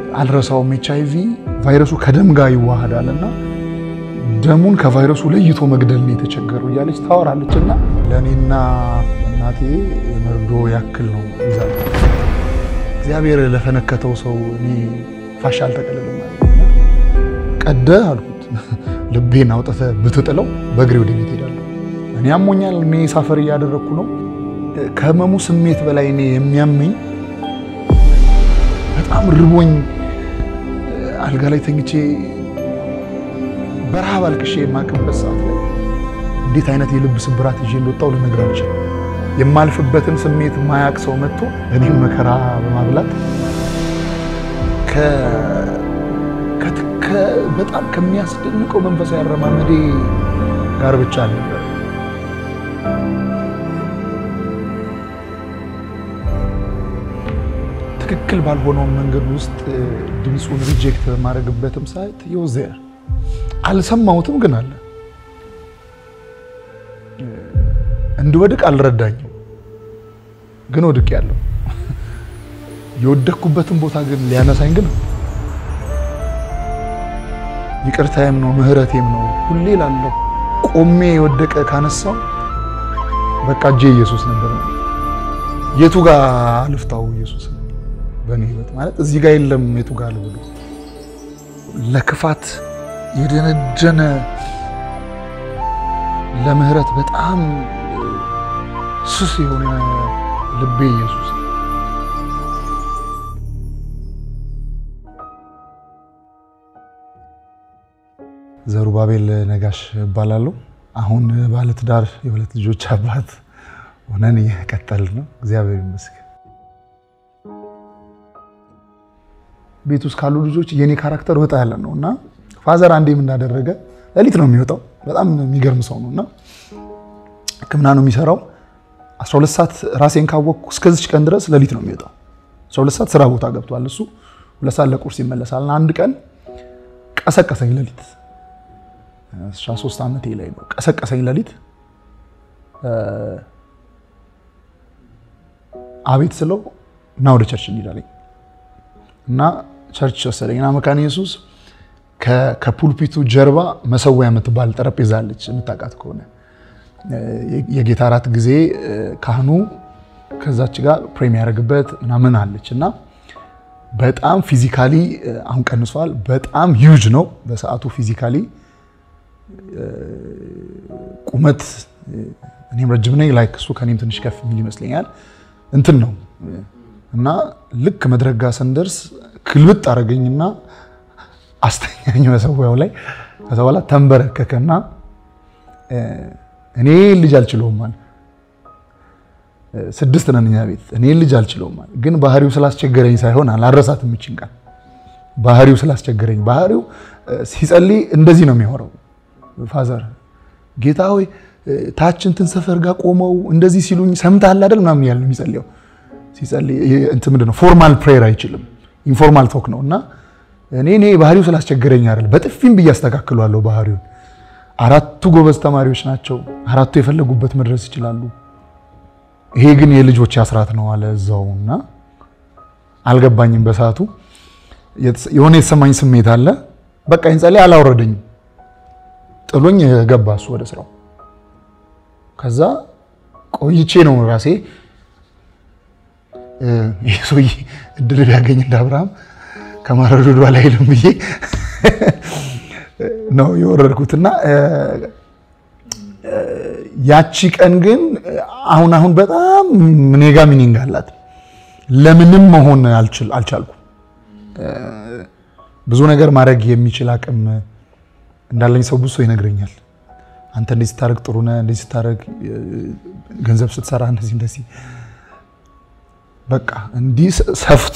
አልረሳውም። ኤች አይ ቪ ቫይረሱ ከደም ጋር ይዋሃዳል እና ደሙን ከቫይረሱ ለይቶ መግደል ነው የተቸገሩ እያለች ታወራለች። እና ለእኔና እናቴ የመርዶ ያክል ነው ይዛ እግዚአብሔር ለፈነከተው ሰው እኔ ፋሻ አልጠቀልልም ቀደህ አልኩት ልቤን አውጥተህ ብትጥለው በእግሬ ወደ ቤት ሄዳለሁ። እኔ አሞኛል። እኔ ሳፈር እያደረግኩ ነው። ከህመሙ ስሜት በላይ እኔ የሚያመኝ በጣም ርቦኝ አልጋ ላይ ተኝቼ በረሃብ አልቅሼ የማቅበት ሰዓት ላይ እንዴት አይነት የልብ ስብራት ይዤ እንደወጣው ልነግርህ አልችልም። የማልፍበትን ስሜት የማያቅ ሰው መጥቶ እኔም መከራ በማብላት በጣም ከሚያስደንቀው መንፈሳዊ አረማመዴ ጋር ብቻ ነበር። ትክክል ባልሆነውን መንገድ ውስጥ ድምፁን ሪጀክት በማድረግበትም ሰዓት የውዘር አልሰማሁትም፣ ግን አለ እንድወድቅ አልረዳኝም፣ ግን ወድቅ ያለው የወደቅኩበትን ቦታ ግን ሊያነሳኝ ግን ይቅርታዬም ነው ምህረቴም ነው ሁሌ ላለው ቆሜ የወደቀ ካነሳው በቃ እጄ ኢየሱስ ነበር። የቱ ጋር ልፍታው ኢየሱስ በእኔ ህይወት ማለት እዚህ ጋር የለም። የቱ ጋር ልብሉ ለክፋት የደነደነ ለምህረት በጣም ስስ የሆነ ልቤ ኢየሱስ ዘሩባቤል ነጋሽ እባላለሁ። አሁን ባለትዳር የሁለት ልጆች አባት ሆነን እየቀጠልን ነው። እግዚአብሔር ይመስገን። ቤት ውስጥ ካሉ ልጆች የኔ ካራክተር ወጣ ያለ ነው እና ፋዘር አንዴም እንዳደረገ ሌሊት ነው የሚወጣው። በጣም የሚገርም ሰው ነው እና ሕክምና ነው የሚሰራው። 12 ሰዓት ራሴን ካወቅኩ እስከዚች ቀን ድረስ ሌሊት ነው የሚወጣው። 12 ሰዓት ስራ ቦታ ገብቷል እሱ። ሁለት ሰዓት ለቁርስ ይመለሳል። አንድ ቀን ቀሰቀሰኝ ሌሊት 13 ዓመቴ ላይ ነው ቀሰቀሰኝ ሌሊት። አቤት ስለው እና ወደ ቸርች እንሄዳለኝ እና ቸርች ወሰደኝ እና መካነ ኢየሱስ ከፑልፒቱ ጀርባ መሰዊያ የምትባል ጠረጴዛ አለች፣ የምታውቃት ከሆነ የጌታ እራት ጊዜ ካህኑ ከዛች ጋር ፕሬም ያደርግበት ምናምን አለች እና በጣም ፊዚካሊ አሁን ቀንሷል። በጣም ሂውጅ ነው በሰዓቱ ፊዚካሊ ቁመት እኔም ረጅም ነኝ። ላይክ እሱ ከኔም ትንሽ ከፍ የሚል ይመስለኛል። እንትን ነው እና ልክ መድረክ ጋር ስንደርስ ክልብጥ አደረገኝና አስተኛኝ መሰዊያው ላይ። ከዛ በኋላ ተንበረከከና እኔ ልጅ አልችለውም አለ። ስድስት ነን እኛ ቤት። እኔ ልጅ አልችለውም አለ። ግን ባህሪው ስላስቸገረኝ ሳይሆን አላረሳት የምችል ቃል ባህሪው ስላስቸገረኝ ባህሪው ሲጸልይ እንደዚህ ነው የሚያወራው ፋዘር ጌታ ሆይ ታች እንትን ሰፈር ጋር ቆመው እንደዚህ ሲሉኝ ሰምተሃል አይደል ምናምን ያለ የሚጸልየው ሲጸልይ እንትን ምንድን ነው ፎርማል ፕሬየር አይችልም ኢንፎርማል ቶክ ነው እና እኔ እኔ ባህሪው ስላስቸገረኝ አይደል በጥፊም ብዬ አስተካክሏለሁ ባህሪውን አራቱ ጎበዝ ተማሪዎች ናቸው አራቱ የፈለጉበት መድረስ ይችላሉ ይሄ ግን የልጆች አስራት ነው አለ እዛው እና አልገባኝም በሰዓቱ የሆነ የተሰማኝ ስሜት አለ በቃ ይንጸልይ አላወረደኝም ጥሎኝ ገባ እሱ ወደ ስራው። ከዛ ቆይቼ ነው ራሴ ይህ ሰውዬ እድል ቢያገኝ እንደ አብርሃም ከማረዱ ወደ ላይ አይልም ብዬ ነው የወረድኩትና ያቺ ቀን ግን አሁን አሁን በጣም እኔ ጋ ሚኒንግ አላት። ለምንም መሆን አልቻልኩም። ብዙ ነገር ማድረግ የሚችል አቅም እንዳለኝ ሰው ብዙ ሰው ይነግረኛል። አንተ እንደዚህ ስታደርግ ጥሩ ነህ፣ እንደዚህ ስታደርግ ገንዘብ ስትሰራ እንደዚህ እንደዚህ በቃ እንዲህ ሰፍቶ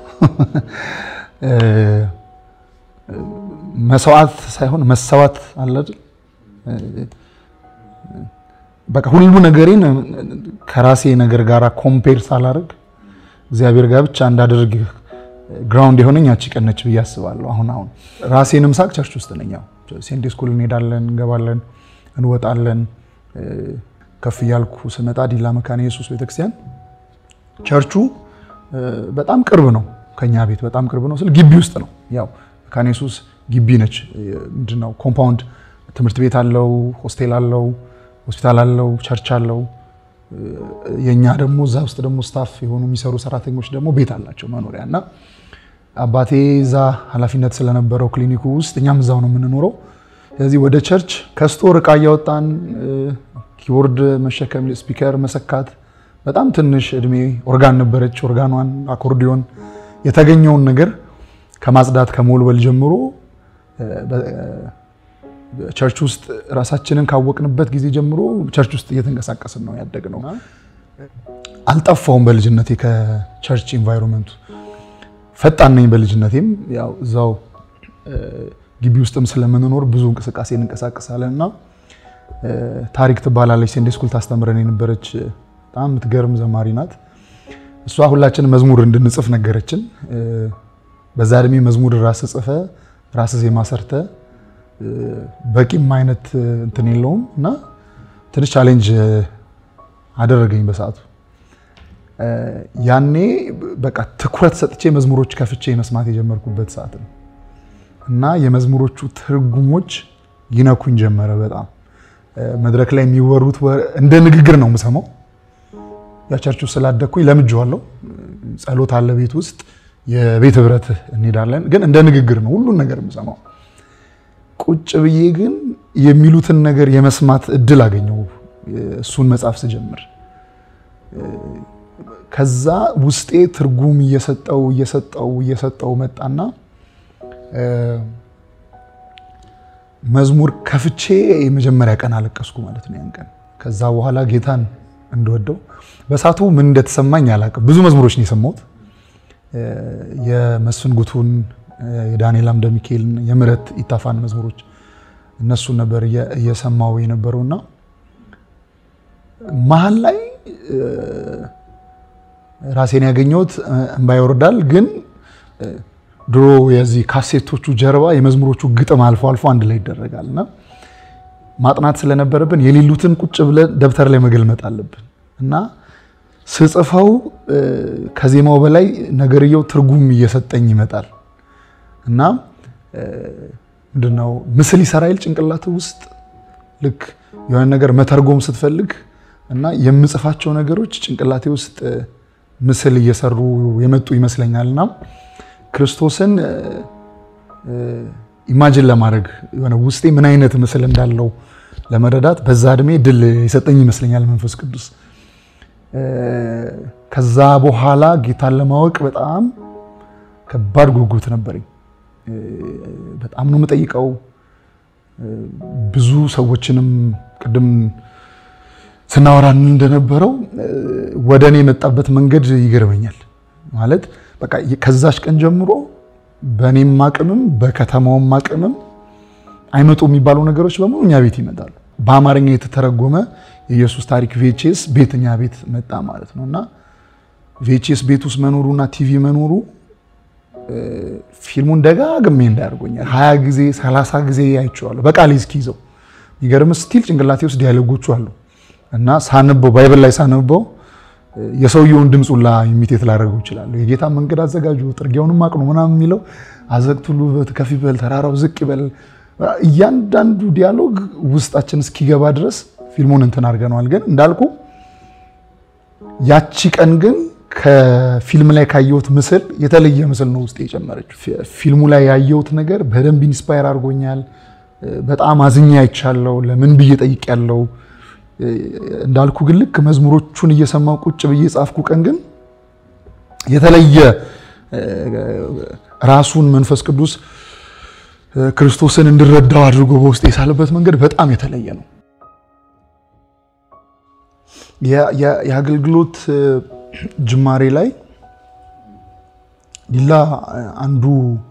መስዋዕት ሳይሆን መሰዋት አለ አይደል? በቃ ሁሉ ነገሬን ከራሴ ነገር ጋር ኮምፔር ሳላደርግ እግዚአብሔር ጋር ብቻ እንዳደርግ ግራውንድ የሆነኝ ያቺ ቀን ነች ብዬ አስባለሁ። አሁን አሁን ራሴንም ሳቅ ቸርች ውስጥ ነኝ። ያው ሴንዴ ስኩል እንሄዳለን፣ እንገባለን፣ እንወጣለን። ከፍ እያልኩ ስመጣ ዲላ መካነ ኢየሱስ ቤተክርስቲያን ቸርቹ በጣም ቅርብ ነው ከኛ ቤት በጣም ቅርብ ነው ስል ግቢ ውስጥ ነው። ያው መካነ ኢየሱስ ግቢ ነች። ምንድነው ኮምፓውንድ ትምህርት ቤት አለው፣ ሆስቴል አለው፣ ሆስፒታል አለው፣ ቸርች አለው። የኛ ደግሞ እዛ ውስጥ ደግሞ ስታፍ የሆኑ የሚሰሩ ሰራተኞች ደግሞ ቤት አላቸው መኖሪያ እና አባቴ እዛ ኃላፊነት ስለነበረው ክሊኒኩ ውስጥ እኛም እዛው ነው የምንኖረው። ስለዚህ ወደ ቸርች ከስቶር እቃ እያወጣን ኪቦርድ መሸከም፣ ስፒከር መሰካት፣ በጣም ትንሽ እድሜ ኦርጋን ነበረች። ኦርጋኗን፣ አኮርዲዮን የተገኘውን ነገር ከማጽዳት ከመወልወል ጀምሮ ቸርች ውስጥ ራሳችንን ካወቅንበት ጊዜ ጀምሮ ቸርች ውስጥ እየተንቀሳቀስን ነው ያደግነው። አልጠፋውም በልጅነቴ ከቸርች ኢንቫይሮንመንቱ ፈጣን ነኝ። በልጅነቴም ያው እዛው ግቢ ውስጥም ስለምንኖር ብዙ እንቅስቃሴ እንንቀሳቀሳለን እና ታሪክ ትባላለች ሴንዴ ስኩል ታስተምረን የነበረች በጣም የምትገርም ዘማሪ ናት። እሷ ሁላችንም መዝሙር እንድንጽፍ ነገረችን። በዛ እድሜ መዝሙር ራስ ጽፈ ራስ ዜማ ሰርተ በቂም አይነት እንትን የለውም እና ትንሽ ቻሌንጅ አደረገኝ በሰዓቱ። ያኔ በቃ ትኩረት ሰጥቼ መዝሙሮች ከፍቼ መስማት የጀመርኩበት ሰዓት ነው እና የመዝሙሮቹ ትርጉሞች ይነኩኝ ጀመረ። በጣም መድረክ ላይ የሚወሩት እንደ ንግግር ነው የምሰማው። ያቸርቹ ስላደግኩኝ ለምጄዋለሁ። ጸሎት አለ ቤት ውስጥ የቤት ህብረት እንሄዳለን፣ ግን እንደ ንግግር ነው ሁሉን ነገር የምሰማው። ቁጭ ብዬ ግን የሚሉትን ነገር የመስማት እድል አገኘው እሱን መጽሐፍ ስጀምር። ከዛ ውስጤ ትርጉም እየሰጠው እየሰጠው እየሰጠው መጣና መዝሙር ከፍቼ የመጀመሪያ ቀን አለቀስኩ ማለት ነው ያን ቀን። ከዛ በኋላ ጌታን እንደወደው በሳቱ ምን እንደተሰማኝ አላውቅም። ብዙ መዝሙሮች ነው የሰማሁት የመስፍን ጉቱን የዳንኤል አምደ ሚካኤልን የምህረት ኢታፋን መዝሙሮች እነሱን ነበር እየሰማው የነበረውና መሀል ላይ ራሴን ያገኘሁት እንባ ይወርዳል። ግን ድሮ የዚህ ካሴቶቹ ጀርባ የመዝሙሮቹ ግጥም አልፎ አልፎ አንድ ላይ ይደረጋል እና ማጥናት ስለነበረብን የሌሉትን ቁጭ ብለን ደብተር ላይ መገልመጥ አለብን እና ስጽፈው ከዜማው በላይ ነገርየው ትርጉም እየሰጠኝ ይመጣል እና ምንድነው ምስል ይሰራይል ጭንቅላት ውስጥ ልክ የሆነ ነገር መተርጎም ስትፈልግ እና የምጽፋቸው ነገሮች ጭንቅላቴ ውስጥ ምስል እየሰሩ የመጡ ይመስለኛል እና ክርስቶስን ኢማጅን ለማድረግ የሆነ ውስጤ ምን አይነት ምስል እንዳለው ለመረዳት በዛ እድሜ ድል የሰጠኝ ይመስለኛል መንፈስ ቅዱስ። ከዛ በኋላ ጌታን ለማወቅ በጣም ከባድ ጉጉት ነበረኝ። በጣም ነው የምጠይቀው። ብዙ ሰዎችንም ቅድም ስናወራን እንደነበረው ወደ እኔ የመጣበት መንገድ ይገርመኛል። ማለት በቃ ከዛች ቀን ጀምሮ በእኔም አቅምም በከተማውም አቅምም አይመጡ የሚባሉ ነገሮች በሙሉ እኛ ቤት ይመጣሉ። በአማርኛ የተተረጎመ የኢየሱስ ታሪክ ቪኤችኤስ ቤት እኛ ቤት መጣ ማለት ነው እና ቪኤችኤስ ቤት ውስጥ መኖሩና ቲቪ መኖሩ ፊልሙን ደጋግሜ እንዳያርጎኛል። ሀያ ጊዜ ሰላሳ ጊዜ አይቼዋለሁ በቃሌ እስኪይዘው። የሚገርም ስቲል ጭንቅላቴ ውስጥ ዲያሎጎቹ አሉ እና ሳነበው ባይብል ላይ ሳነበው የሰውየውን ድምፅ ሁላ ኢሚቴት ላደርገው ይችላሉ። የጌታ መንገድ አዘጋጁ ጥርጊያውንም አቅኑ ምናምን የሚለው አዘግት ሁሉ ከፍ ይበል ተራራው ዝቅ ይበል እያንዳንዱ ዲያሎግ ውስጣችን እስኪገባ ድረስ ፊልሙን እንትን አድርገነዋል። ግን እንዳልኩ ያቺ ቀን ግን ከፊልም ላይ ካየሁት ምስል የተለየ ምስል ነው ውስጥ የጨመረች። ፊልሙ ላይ ያየሁት ነገር በደንብ ኢንስፓየር አድርጎኛል። በጣም አዝኛ አይቻለው። ለምን ብዬ ጠይቄያለሁ። እንዳልኩ ግን ልክ መዝሙሮቹን እየሰማው ቁጭ ብዬ ጻፍኩ ቀን ግን የተለየ ራሱን መንፈስ ቅዱስ ክርስቶስን እንድረዳው አድርጎ በውስጥ የሳለበት መንገድ በጣም የተለየ ነው። የአገልግሎት ጅማሬ ላይ ዲላ አንዱ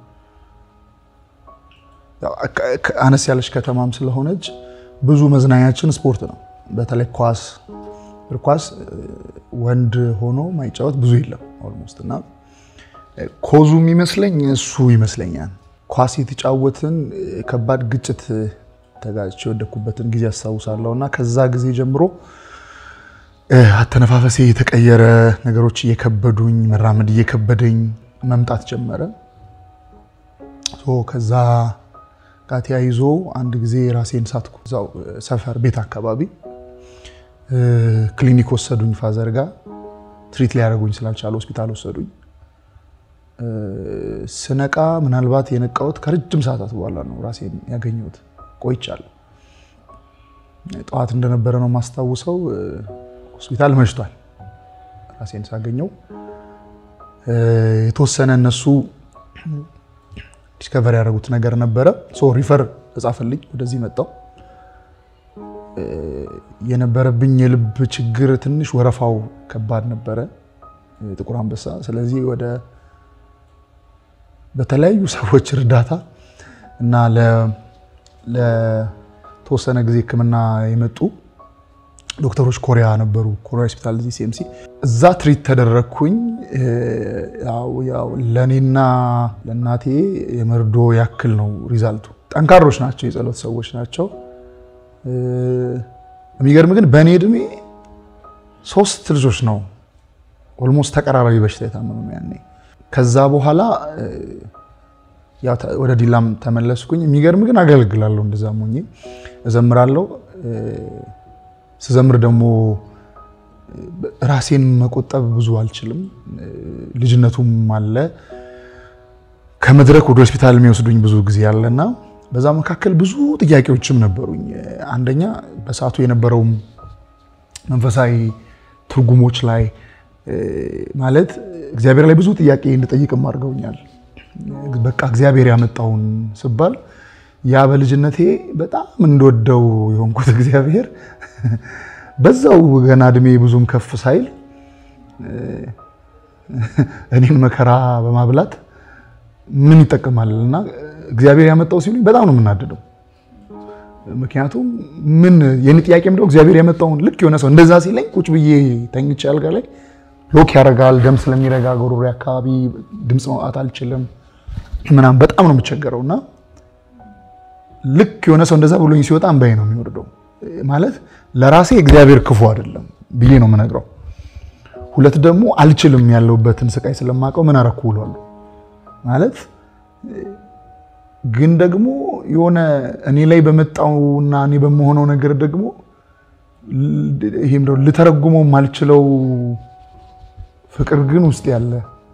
አነስ ያለች ከተማም ስለሆነች ብዙ መዝናኛችን ስፖርት ነው። በተለይ ኳስ እግር ኳስ ወንድ ሆኖ ማይጫወት ብዙ የለም ኦልሞስት እና ኮዙ የሚመስለኝ እሱ ይመስለኛል። ኳስ የተጫወትን ከባድ ግጭት ተጋጭቼ የወደኩበትን ጊዜ አስታውሳለሁ እና ከዛ ጊዜ ጀምሮ አተነፋፈሴ የተቀየረ ነገሮች እየከበዱኝ መራመድ እየከበደኝ መምጣት ጀመረ። ከዛ ጋር ተያይዞ አንድ ጊዜ ራሴን ሳትኩ። እዛው ሰፈር ቤት አካባቢ ክሊኒክ ወሰዱኝ። ፋዘር ጋር ትሪት ሊያደርጉኝ ስላልቻለ ሆስፒታል ወሰዱኝ። ስነቃ ምናልባት የነቃሁት ከረጅም ሰዓታት በኋላ ነው ራሴን ያገኘሁት። ቆይቻለሁ። ጠዋት እንደነበረ ነው የማስታውሰው። ሆስፒታል መሽቷል። ራሴን ሳገኘው የተወሰነ እነሱ ዲስከቨር ያደረጉት ነገር ነበረ። ሪፈር ተጻፈልኝ። ወደዚህ መጣው። የነበረብኝ የልብ ችግር ትንሽ ወረፋው ከባድ ነበረ፣ ጥቁር አንበሳ። ስለዚህ ወደ በተለያዩ ሰዎች እርዳታ እና ለተወሰነ ጊዜ ሕክምና የመጡ ዶክተሮች ኮሪያ ነበሩ። ኮሪያ ሆስፒታል እዚህ ሲኤምሲ እዛ ትሪት ተደረግኩኝ። ለእኔና ለእናቴ የመርዶ ያክል ነው ሪዛልቱ። ጠንካሮች ናቸው፣ የጸሎት ሰዎች ናቸው። የሚገርም ግን በእኔ እድሜ ሶስት ልጆች ነው ኦልሞስት ተቀራራቢ በሽታ የታመሙ ያኔ። ከዛ በኋላ ወደ ዲላም ተመለስኩኝ። የሚገርም ግን አገለግላለሁ፣ እንደዛም ሆኜ እዘምራለሁ። ስዘምር ደግሞ ራሴን መቆጠብ ብዙ አልችልም። ልጅነቱም አለ። ከመድረክ ወደ ሆስፒታል የሚወስዱኝ ብዙ ጊዜ አለና በዛ መካከል ብዙ ጥያቄዎችም ነበሩኝ። አንደኛ በሰዓቱ የነበረውም መንፈሳዊ ትርጉሞች ላይ ማለት እግዚአብሔር ላይ ብዙ ጥያቄ እንድጠይቅም አድርገውኛል። በቃ እግዚአብሔር ያመጣውን ስባል ያ በልጅነቴ በጣም እንደወደው የሆንኩት እግዚአብሔር በዛው ገና እድሜ ብዙም ከፍ ሳይል እኔን መከራ በማብላት ምን ይጠቀማል እና እግዚአብሔር ያመጣው ሲሉኝ በጣም ነው የምናደደው። ምክንያቱም ምን የኔ ጥያቄ ምንድነው እግዚአብሔር ያመጣውን ልክ የሆነ ሰው እንደዛ ሲለኝ ቁጭ ብዬ ተኝቼ አልጋ ላይ ሎክ ያደርጋል። ደም ስለሚረጋ ጎሮሮ አካባቢ ድምፅ ማውጣት አልችልም ምናምን በጣም ነው የምቸገረው እና ልክ የሆነ ሰው እንደዛ ብሎኝ ሲወጣ እንባዬ ነው የሚወርደው። ማለት ለራሴ እግዚአብሔር ክፉ አይደለም ብዬ ነው የምነግረው። ሁለት ደግሞ አልችልም ያለሁበትን ስቃይ ስለማውቀው ምን አረኩ ብሏለሁ ማለት ግን ደግሞ የሆነ እኔ ላይ በመጣውና እኔ በመሆነው ነገር ደግሞ ይሄም ደግሞ ልተረጉመው ማልችለው ፍቅር ግን ውስጥ ያለ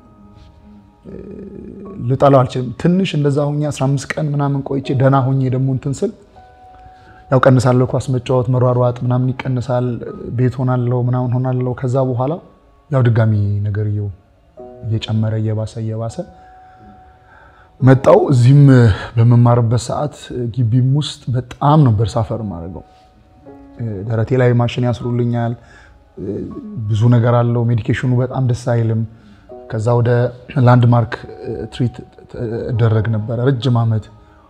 ልጠላው አልችልም። ትንሽ እንደዛ ሆኜ 15 ቀን ምናምን ቆይቼ ደህና ሆኜ ደግሞ እንትን ስል ያው ቀንሳለሁ፣ ኳስ መጫወት፣ መሯሯጥ ምናምን ይቀንሳል። ቤት ሆናለሁ ምናምን ሆናለሁ። ከዛ በኋላ ያው ድጋሚ ነገርየው እየጨመረ እየባሰ እየባሰ መጣው። እዚህም በመማርበት ሰዓት ግቢም ውስጥ በጣም ነበር ሳፈር ማድረገው። ደረቴ ላይ ማሽን ያስሩልኛል። ብዙ ነገር አለው። ሜዲኬሽኑ በጣም ደስ አይልም። ከዛ ወደ ላንድማርክ ትሪት እደረግ ነበረ ረጅም ዓመት።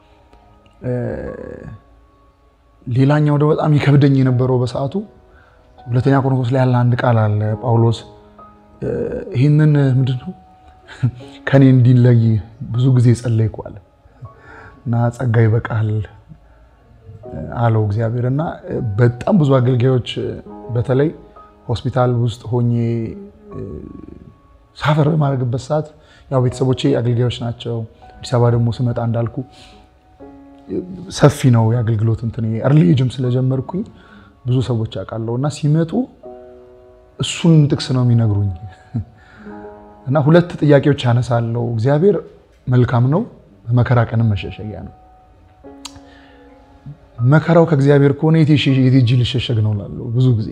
ሌላኛው ደግሞ በጣም ይከብደኝ የነበረው በሰዓቱ ሁለተኛ ቆሮንቶስ ላይ ያለ አንድ ቃል አለ ጳውሎስ ይህንን ምንድን ነው ከኔ እንዲለይ ብዙ ጊዜ ጸለይኩ አለ እና ጸጋ ይበቃል አለው እግዚአብሔር። እና በጣም ብዙ አገልጋዮች በተለይ ሆስፒታል ውስጥ ሆኜ ሳፈር በማድረግበት ሰዓት ያው ቤተሰቦቼ አገልጋዮች ናቸው። አዲስ አበባ ደግሞ ስመጣ እንዳልኩ ሰፊ ነው የአገልግሎት እንትን እርሊ ኤጅም ስለጀመርኩኝ ብዙ ሰዎች አውቃለሁ እና ሲመጡ እሱን ጥቅስ ነው የሚነግሩኝ እና ሁለት ጥያቄዎች ያነሳለሁ። እግዚአብሔር መልካም ነው፣ በመከራ ቀንም መሸሸጊያ ነው። መከራው ከእግዚአብሔር ከሆነ የት ሄጄ ልሸሸግ ነው እላለሁ ብዙ ጊዜ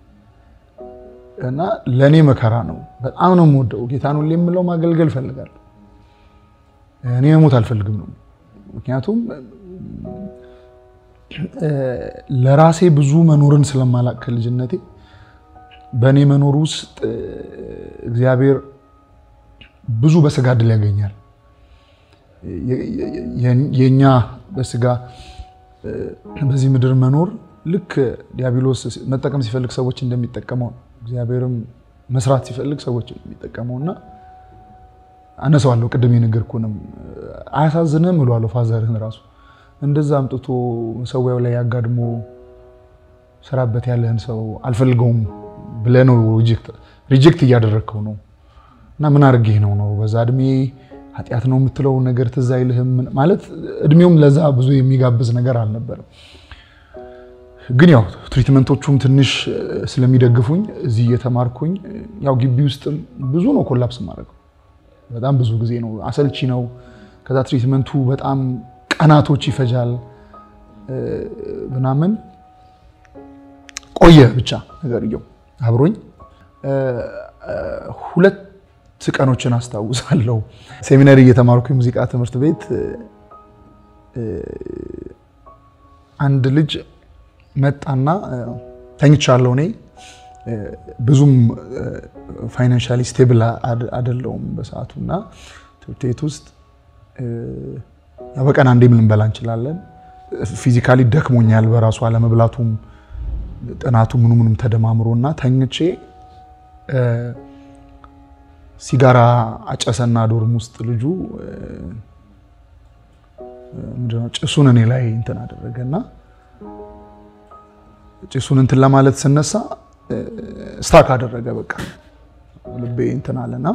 እና ለእኔ መከራ ነው። በጣም ነው የምወደው ጌታን ሁሌ የምለው ማገልገል እፈልጋለሁ። እኔ መሞት አልፈልግም ነው ምክንያቱም ለራሴ ብዙ መኖርን ስለማላቅ ከልጅነቴ በእኔ መኖር ውስጥ እግዚአብሔር ብዙ በስጋ ድል ያገኛል። የእኛ በስጋ በዚህ ምድር መኖር ልክ ዲያብሎስ መጠቀም ሲፈልግ ሰዎች እንደሚጠቀመው ነው። እግዚአብሔርም መስራት ሲፈልግ ሰዎች እንደሚጠቀመው እና አነሳዋለሁ። ቅድም የነገርኩህንም አያሳዝንም እለዋለሁ። ፋዘርህን ራሱ እንደዛ አምጥቶ መሰዊያው ላይ ያጋድሞ ስራበት ያለህን ሰው አልፈልገውም ብለህ ነው ሪጀክት እያደረግከው ነው እና ምን አድርጌህ ነው ነው በዛ እድሜ ኃጢአት ነው የምትለው ነገር ትዝ አይልህም? ማለት እድሜውም ለዛ ብዙ የሚጋብዝ ነገር አልነበረም። ግን ያው ትሪትመንቶቹም ትንሽ ስለሚደግፉኝ እዚህ እየተማርኩኝ ያው ግቢ ውስጥም ብዙ ነው ኮላፕስ ማድረገው በጣም ብዙ ጊዜ ነው። አሰልቺ ነው። ከዛ ትሪትመንቱ በጣም ቀናቶች ይፈጃል ምናምን ቆየ ብቻ ነገርየው አብሮኝ ሁለት ቀኖችን አስታውሳለሁ። ሴሚናሪ እየተማርኩ የሙዚቃ ትምህርት ቤት አንድ ልጅ መጣና ተኝቻለሁ። እኔ ብዙም ፋይናንሻሊ ስቴብል አይደለሁም በሰዓቱ እና ትምህርት ቤት ውስጥ በቀን አንዴ ምን ልንበላ እንችላለን። ፊዚካሊ ደክሞኛል በራሱ አለመብላቱም ጥናቱ ምኑ ምኑም ተደማምሮ እና ተኝቼ ሲጋራ አጨሰና ዶርም ውስጥ ልጁ ምንድነው ጭሱን እኔ ላይ እንትን አደረገና ጭሱን እንትን ለማለት ስነሳ ስታክ አደረገ። በቃ ልቤ እንትን አለና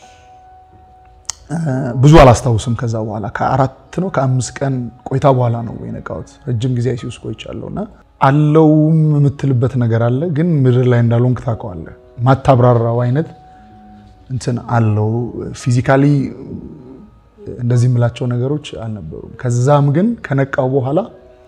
ብዙ አላስታውስም። ከዛ በኋላ ከአራት ነው ከአምስት ቀን ቆይታ በኋላ ነው የነቃሁት። ረጅም ጊዜ አይሲ ውስጥ ቆይቻለሁና አለውም የምትልበት ነገር አለ፣ ግን ምድር ላይ እንዳልሆንክ ታውቀዋለህ። ማታብራራው አይነት እንትን አለው። ፊዚካሊ እንደዚህ የምላቸው ነገሮች አልነበሩም። ከዛም ግን ከነቃው በኋላ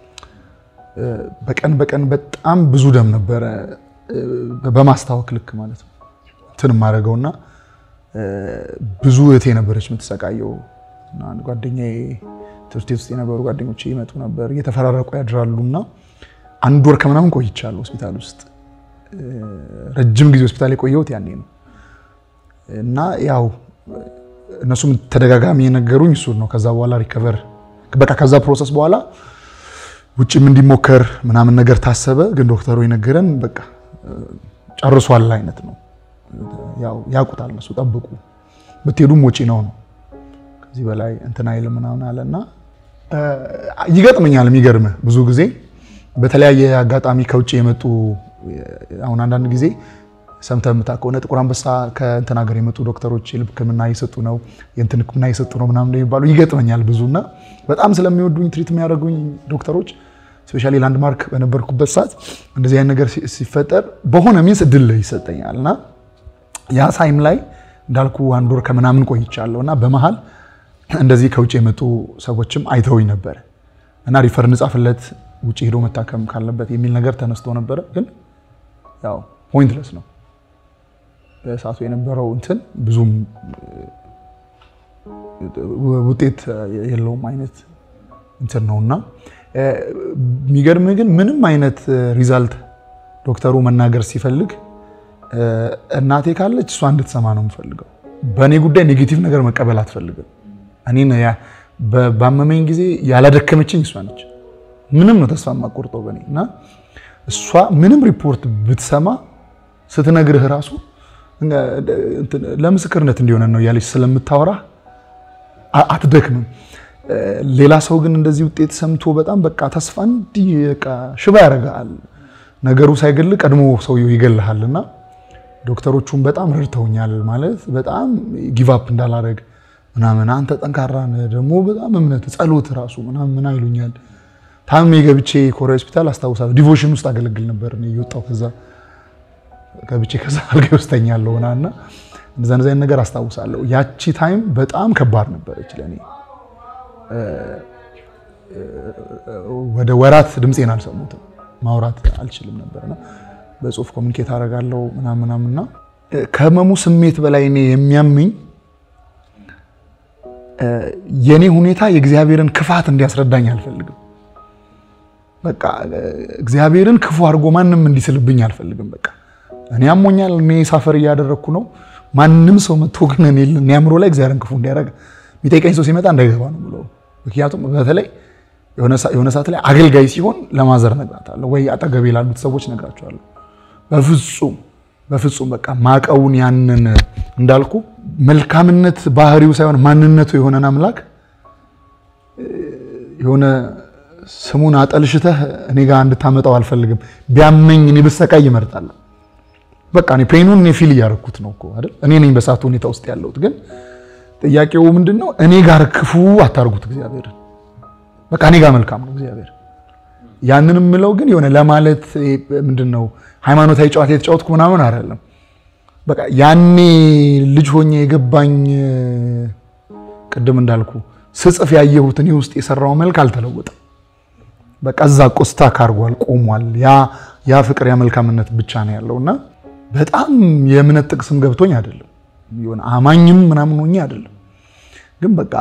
በቀን በቀን በጣም ብዙ ደም ነበረ በማስታወክ ልክ ማለት ነው እንትን የማደርገውና ብዙ እህቴ ነበረች የምትሰቃየው። አንድ ጓደኛዬ ትምህርት ቤት ውስጥ የነበሩ ጓደኞቼ ይመጡ ነበር፣ እየተፈራረቁ ያድራሉ እና አንድ ወር ከምናምን ቆይቻለሁ ሆስፒታል ውስጥ። ረጅም ጊዜ ሆስፒታል የቆየሁት ያኔ ነው እና ያው እነሱም ተደጋጋሚ የነገሩኝ እሱን ነው። ከዛ በኋላ ሪከቨር በቃ ከዛ ፕሮሰስ በኋላ ውጭም እንዲሞከር ምናምን ነገር ታሰበ። ግን ዶክተሩ የነገረን በቃ ጨርሷል አይነት ነው። ያው ያውቁታል እነሱ ጠብቁ፣ ብትሄዱም ወጪ ነው ነው ከዚህ በላይ እንትን አይልም ምናምን አለና ይገጥመኛል። የሚገርምህ ብዙ ጊዜ በተለያየ አጋጣሚ ከውጭ የመጡ አሁን አንዳንድ ጊዜ ሰምተህ የምታ ከሆነ ጥቁር አንበሳ ከእንትን ሀገር የመጡ ዶክተሮች የልብ ሕክምና እየሰጡ ነው የእንትን ሕክምና እየሰጡ ነው ምናምን የሚባሉ ይገጥመኛል ብዙ እና በጣም ስለሚወዱኝ ትሪት የሚያደርጉኝ ዶክተሮች ስፔሻሊ ላንድማርክ በነበርኩበት ሰዓት እንደዚህ አይነት ነገር ሲፈጠር በሆነ ሚንስ እድል ይሰጠኛል እና ያ ሳይም ላይ እንዳልኩ አንድ ወር ከምናምን ቆይቻለሁ እና በመሀል እንደዚህ ከውጭ የመጡ ሰዎችም አይተውኝ ነበረ እና ሪፈር እንጻፍለት ውጭ ሄዶ መታከም ካለበት የሚል ነገር ተነስቶ ነበረ። ግን ያው ፖይንትለስ ነው በሰዓቱ የነበረው እንትን ብዙም ውጤት የለውም አይነት እንትን ነው እና የሚገርምህ ግን ምንም አይነት ሪዛልት ዶክተሩ መናገር ሲፈልግ እናቴ ካለች እሷ እንድትሰማ ነው የምፈልገው። በእኔ ጉዳይ ኔጌቲቭ ነገር መቀበል አትፈልግም። እኔን ባመመኝ ጊዜ ያላደከመችኝ እሷ ነች። ምንም ነው ተስፋ የማቆርጠው በእኔ እና እሷ ምንም ሪፖርት ብትሰማ ስትነግርህ ራሱ ለምስክርነት እንዲሆነ ነው እያለች ስለምታወራ አትደክምም። ሌላ ሰው ግን እንደዚህ ውጤት ሰምቶ በጣም በቃ ተስፋ እንዲህ በቃ ሽባ ያደርግሃል። ነገሩ ሳይገል ቀድሞ ሰውየው ይገልሃል እና ዶክተሮቹም በጣም ረድተውኛል። ማለት በጣም ጊቫፕ እንዳላረግ ምናምን አንተ ጠንካራ ነህ ደግሞ በጣም እምነት ጸሎት ራሱ ምናምን ምን አይሉኛል። ታምሜ ገብቼ ኮሪያ ሆስፒታል አስታውሳለሁ። ዲቮሽን ውስጥ አገለግል ነበር እየወጣሁ ከዛ ገብቼ ከዛ አልጋ ውስጥ ተኛለሁ እና እንደዛ እንደዛ ነገር አስታውሳለሁ። ያቺ ታይም በጣም ከባድ ነበረች ለእኔ። ወደ ወራት ድምፄን አልሰሙትም። ማውራት አልችልም ነበርና በጽሁፍ ኮሚኒኬት አደርጋለሁ ምናምን ምናምንና ከህመሙ ስሜት በላይ እኔ የሚያምኝ የኔ ሁኔታ የእግዚአብሔርን ክፋት እንዲያስረዳኝ አልፈልግም። በቃ እግዚአብሔርን ክፉ አድርጎ ማንም እንዲስልብኝ አልፈልግም። በቃ እኔ አሞኛል፣ እኔ ሳፈር እያደረግኩ ነው። ማንም ሰው መጥቶ ግን እኔ አእምሮ ላይ እግዚአብሔርን ክፉ እንዲያደርግ የሚጠይቀኝ ሰው ሲመጣ እንዳይገባ ነው ብለው። ምክንያቱም በተለይ የሆነ ሰዓት ላይ አገልጋይ ሲሆን ለማዘር ነግራታለሁ ወይ አጠገቤ ላሉት ሰዎች ነግራቸዋለሁ። በፍጹም በፍጹም በቃ ማቀውን ያንን እንዳልኩ መልካምነት ባህሪው ሳይሆን ማንነቱ የሆነን አምላክ የሆነ ስሙን አጠልሽተህ እኔ ጋር እንድታመጣው አልፈልግም። ቢያመኝ እኔ ብሰቃይ ይመርጣለሁ። በቃ እኔ ፔኑን እኔ ፊል እያደረኩት ነው እኮ አይደል? እኔ ነኝ በሳቱ ሁኔታ ውስጥ ያለሁት። ግን ጥያቄው ምንድን ነው? እኔ ጋር ክፉ አታርጉት እግዚአብሔርን። በቃ እኔ ጋር መልካም ነው እግዚአብሔር። ያንን የምለው ግን የሆነ ለማለት ምንድን ነው ሃይማኖታዊ ጨዋታ የተጫወትኩ ምናምን አይደለም። በቃ ያኔ ልጅ ሆኜ የገባኝ ቅድም እንዳልኩ ስጽፍ ያየሁት እኔ ውስጥ የሰራው መልክ አልተለወጠም። በቃ እዛ ቆስታ ካርጓል ቆሟል። ያ ያ ፍቅር ያ መልካምነት ብቻ ነው ያለው እና በጣም የእምነት ጥቅስም ገብቶኝ አይደለም የሆነ አማኝም ምናምን ሆኜ አይደለም። ግን በቃ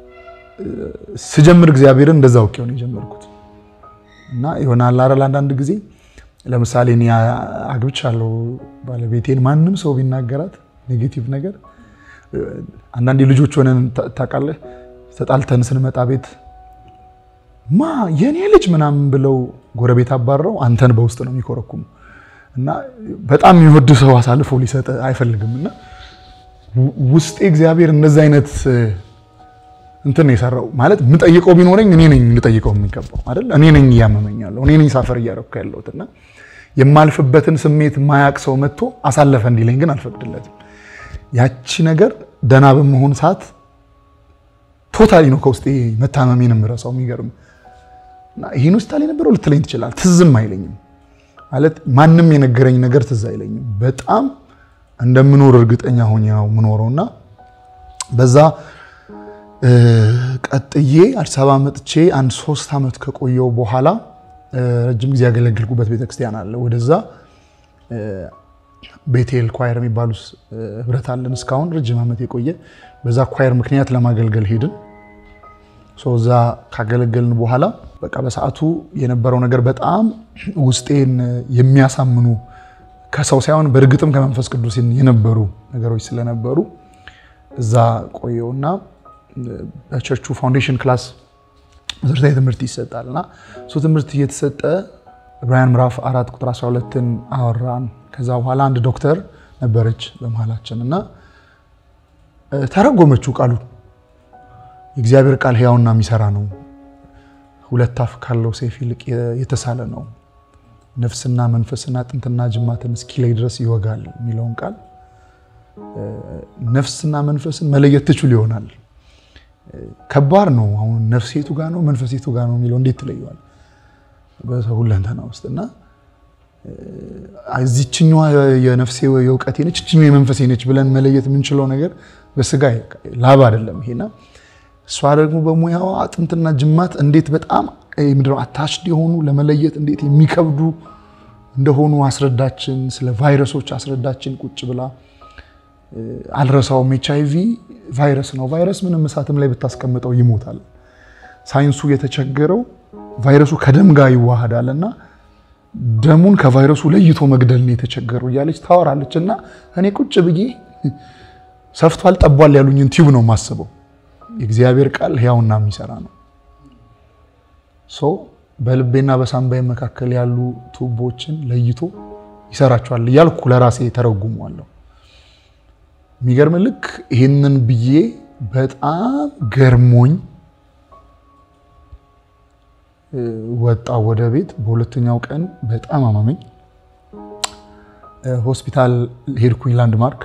ስጀምር እግዚአብሔርን እንደዛ አውቄው ነው የጀመርኩት እና ይሆናል አይደል አንዳንድ ጊዜ ለምሳሌ እኔ አግብቻለሁ ባለቤቴን ማንም ሰው ቢናገራት ኔጌቲቭ ነገር አንዳንዴ ልጆች ሆነን ታውቃለህ ተጣልተን ስንመጣ ቤት ማ የኔ ልጅ ምናምን ብለው ጎረቤት አባረው አንተን በውስጥ ነው የሚኮረኩም እና በጣም የሚወድ ሰው አሳልፎ ሊሰጥ አይፈልግም እና ውስጤ እግዚአብሔር እንደዚህ አይነት እንትን ነው የሰራው ማለት የምጠይቀው ቢኖረኝ እኔ ነኝ ልጠይቀው የሚገባው አይደል እኔ ነኝ እያመመኛለሁ እኔ ነኝ ሳፈር እያረኩ ያለሁት እና የማልፍበትን ስሜት ማያቅ ሰው መጥቶ አሳለፈ እንዲለኝ ግን አልፈቅድለትም ያቺ ነገር ደህና በመሆን ሰዓት ቶታሊ ነው ከውስጤ መታመሜን የምረሳው የሚገርም እና ይህን ውስጥ ላይ ነበረው ልትለኝ ትችላል ትዝም አይለኝም ማለት ማንም የነገረኝ ነገር ትዝ አይለኝም በጣም እንደምኖር እርግጠኛ ሆኜ ነው የምኖረው እና በዛ ቀጥዬ አዲስ አበባ መጥቼ አንድ ሶስት ዓመት ከቆየው በኋላ ረጅም ጊዜ ያገለግልኩበት ቤተክርስቲያን አለ። ወደዛ ቤቴል ኳየር የሚባሉ ህብረት አለን እስካሁን ረጅም ዓመት የቆየ በዛ ኳየር ምክንያት ለማገልገል ሄድን። እዛ ካገለገልን በኋላ በቃ በሰዓቱ የነበረው ነገር በጣም ውስጤን የሚያሳምኑ ከሰው ሳይሆን በእርግጥም ከመንፈስ ቅዱስ የነበሩ ነገሮች ስለነበሩ እዛ ቆየውና በቸርቹ ፋውንዴሽን ክላስ መሰረታዊ ትምህርት ይሰጣል እና እሱ ትምህርት እየተሰጠ ዕብራውያን ምዕራፍ አራት ቁጥር 12ን አወራን። ከዛ በኋላ አንድ ዶክተር ነበረች በመሀላችን እና ተረጎመችው ቃሉ የእግዚአብሔር ቃል ሕያውና የሚሰራ ነው፣ ሁለት አፍ ካለው ሰይፍ ይልቅ የተሳለ ነው፣ ነፍስና መንፈስና አጥንትና ጅማትን እስኪለይ ድረስ ይወጋል የሚለውን ቃል ነፍስና መንፈስን መለየት ትችሉ ይሆናል። ከባድ ነው። አሁን ነፍሴቱ ጋር ነው መንፈሴቱ ጋር ነው የሚለው እንዴት ትለየዋል? በሰው ሁለንተና ውስጥ እና እዚችኛዋ የነፍሴ የእውቀቴ ነች፣ እችኛዋ የመንፈሴ ነች ብለን መለየት የምንችለው ነገር በስጋ ላብ አይደለም ይሄና እሷ ደግሞ በሙያዋ አጥንትና ጅማት እንዴት በጣም ምድረው አታችድ የሆኑ ለመለየት እንዴት የሚከብዱ እንደሆኑ አስረዳችን። ስለ ቫይረሶች አስረዳችን ቁጭ ብላ አልረሳውም። ኤች አይ ቪ ቫይረስ ነው። ቫይረስ ምንም እሳትም ላይ ብታስቀምጠው ይሞታል። ሳይንሱ የተቸገረው ቫይረሱ ከደም ጋር ይዋሃዳል እና ደሙን ከቫይረሱ ለይቶ መግደል ነው የተቸገረው እያለች ታወራለች። እና እኔ ቁጭ ብዬ ሰፍቷል ጠቧል ያሉኝን ቲዩብ ነው የማስበው። የእግዚአብሔር ቃል ሕያውና የሚሰራ ነው። በልቤና በሳምባዬ መካከል ያሉ ቱቦችን ለይቶ ይሰራቸዋል እያልኩ ለራሴ ተረጉሟለሁ። የሚገርም ልክ ይህንን ብዬ በጣም ገርሞኝ ወጣ ወደ ቤት። በሁለተኛው ቀን በጣም አማመኝ። ሆስፒታል ሄድኩኝ ላንድማርክ።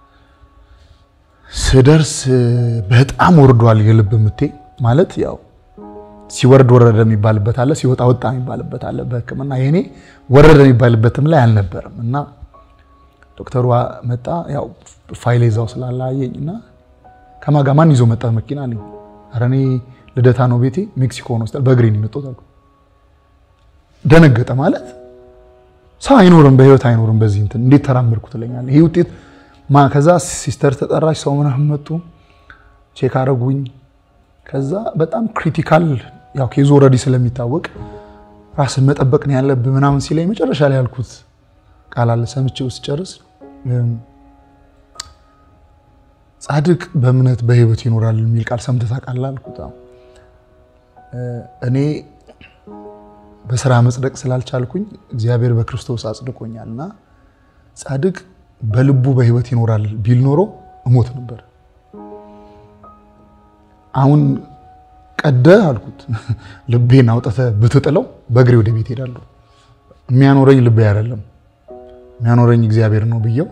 ስደርስ በጣም ወርዷል የልብ ምቴ። ማለት ያው ሲወርድ ወረደ የሚባልበት አለ፣ ሲወጣ ወጣ የሚባልበት አለ በሕክምና የኔ ወረደ የሚባልበትም ላይ አልነበረም እና ዶክተሯ መጣ። ያው ፋይል ይዛው ስላላየኝ እና ከማን ጋር ማን ይዞ መጣ መኪና አለኝ። ኧረ እኔ ልደታ ነው ቤቴ ሜክሲኮ ነው ስል በእግሬ ነው የመጣሁት አልኩ። ደነገጠ። ማለት ሰው አይኖርም በህይወት አይኖርም በዚህ እንትን እንዴት ተራመድኩ ትለኛለህ። ይሄ ውጤት ማ ከዛ ሲስተር ተጠራች፣ ሰው ምናምን መጡ፣ ቼክ አረጉኝ። ከዛ በጣም ክሪቲካል ያው ኬዙ ኦልሬዲ ስለሚታወቅ ራስን መጠበቅ ነው ያለብህ ምናምን ሲለኝ መጨረሻ ላይ ያልኩት ቃል አለ ሰምቼው ስጨርስ ጻድቅ በእምነት በህይወት ይኖራል የሚል ቃል ሰምተህ ታውቃለህ አልኩት። እኔ በስራ መጽደቅ ስላልቻልኩኝ እግዚአብሔር በክርስቶስ አጽድቆኛል እና ጻድቅ በልቡ በህይወት ይኖራል ቢል ኖሮ እሞት ነበር። አሁን ቀደህ አልኩት ልቤን አውጥተህ ብትጥለው በእግሬ ወደ ቤት ሄዳለሁ። የሚያኖረኝ ልቤ አይደለም የሚያኖረኝ እግዚአብሔር ነው ብየው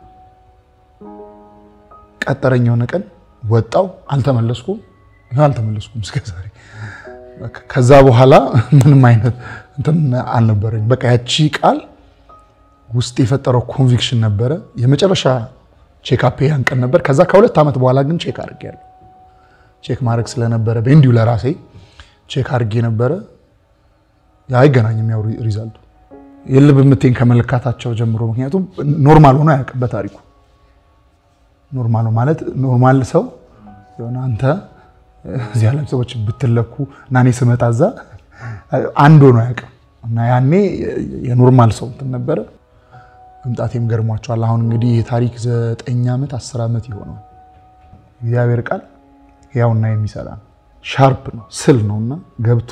ቀጠረኝ። የሆነ ቀን ወጣው፣ አልተመለስኩም። ይኸው አልተመለስኩም እስከ ዛሬ። ከዛ በኋላ ምንም አይነት እንትን አልነበረኝ። በቃ ያቺ ቃል ውስጥ የፈጠረው ኮንቪክሽን ነበረ። የመጨረሻ ቼክአፕ ያን ቀን ነበር። ከዛ ከሁለት ዓመት በኋላ ግን ቼክ አድርጌያለሁ። ቼክ ማድረግ ስለነበረ እንዲሁ ለራሴ ቼክ አድርጌ ነበረ። አይገናኝም ያው ሪዛልቱ የልብ ምቴን ከመለካታቸው ጀምሮ ምክንያቱም ኖርማል ሆኖ አያውቅም በታሪኩ ኖርማል ማለት ኖርማል ሰው የሆነ አንተ እዚህ ያለም ሰዎች ብትለኩ እና እኔ ስመጣ እዛ አንድ ሆኖ አያውቅም እና ያኔ የኖርማል ሰው እንትን ነበረ። መምጣቴም ገርሟቸዋል። አሁን እንግዲህ የታሪክ ዘጠኝ ዓመት አስር ዓመት ይሆነዋል። እግዚአብሔር ቃል ያውና የሚሰራ ነው። ሻርፕ ነው፣ ስል ነው እና ገብቶ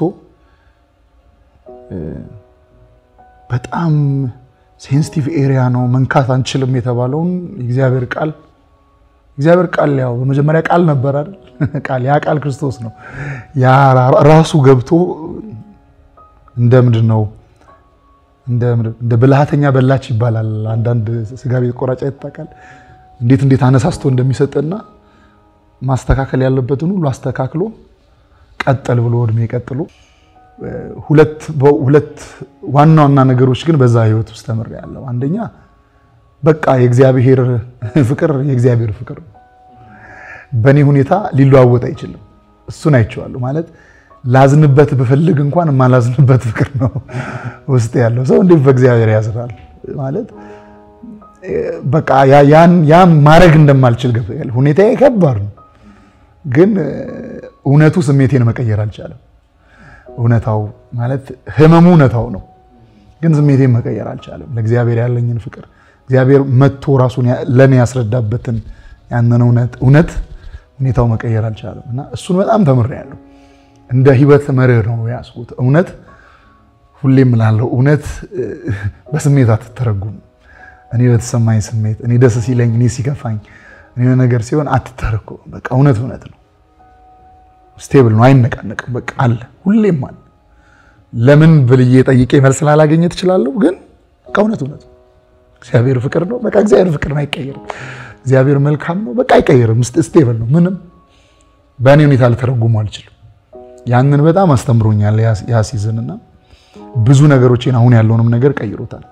በጣም ሴንሲቲቭ ኤሪያ ነው መንካት አንችልም የተባለውን የእግዚአብሔር ቃል እግዚአብሔር ቃል ያው በመጀመሪያ ቃል ነበር አይደል? ቃል ያ ቃል ክርስቶስ ነው። ያ ራሱ ገብቶ እንደ ምንድን ነው እንደ ብልሃተኛ በላች ይባላል። አንዳንድ ስጋ ቤት ቆራጫ ይታቃል። እንዴት እንዴት አነሳስቶ እንደሚሰጥና ማስተካከል ያለበትን ሁሉ አስተካክሎ ቀጠል ብሎ እድሜ ቀጥሎ ሁለት ዋና ዋና ነገሮች ግን በዛ ህይወት ውስጥ ተምሬያለሁ። አንደኛ በቃ የእግዚአብሔር ፍቅር የእግዚአብሔር ፍቅር ነው። በእኔ ሁኔታ ሊለዋወጥ አይችልም። እሱን አይቼዋለሁ። ማለት ላዝንበት ብፈልግ እንኳን የማላዝንበት ፍቅር ነው ውስጥ ያለው። ሰው እንዴት በእግዚአብሔር ያዝናል? ማለት በቃ ያን ማድረግ እንደማልችል ገብቶኛል። ሁኔታዬ ከባድ ነው፣ ግን እውነቱ ስሜቴን መቀየር አልቻለም። እውነታው ማለት ህመሙ እውነታው ነው፣ ግን ስሜቴን መቀየር አልቻለም። ለእግዚአብሔር ያለኝን ፍቅር እግዚአብሔር መጥቶ ራሱን ለእኔ ያስረዳበትን ያንን እውነት እውነት ሁኔታው መቀየር አልቻለም እና እሱን በጣም ተምሬያለሁ። እንደ ህይወት መርህ ነው ያስኩት። እውነት ሁሌም እላለሁ፣ እውነት በስሜት አትተረጉም። እኔ በተሰማኝ ስሜት፣ እኔ ደስ ሲለኝ፣ እኔ ሲከፋኝ፣ እኔ ነገር ሲሆን አትተረኩም። በቃ እውነት እውነት ነው። ስቴብል ነው፣ አይነቃነቅም። በቃ አለ፣ ሁሌም አለ። ለምን ብልዬ ጠይቄ መልስ ላላገኘ ትችላለሁ፣ ግን በቃ እውነት እውነት ነው። እግዚአብሔር ፍቅር ነው። በቃ እግዚአብሔር ፍቅር ነው፣ አይቀየርም። እግዚአብሔር መልካም ነው፣ በቃ አይቀየርም። ስቴብል ነው። ምንም በእኔ ሁኔታ ልተረጉሙ አልችልም። ያንን በጣም አስተምሮኛል ያ ሲዝንና ብዙ ነገሮችን አሁን ያለውንም ነገር ቀይሮታል።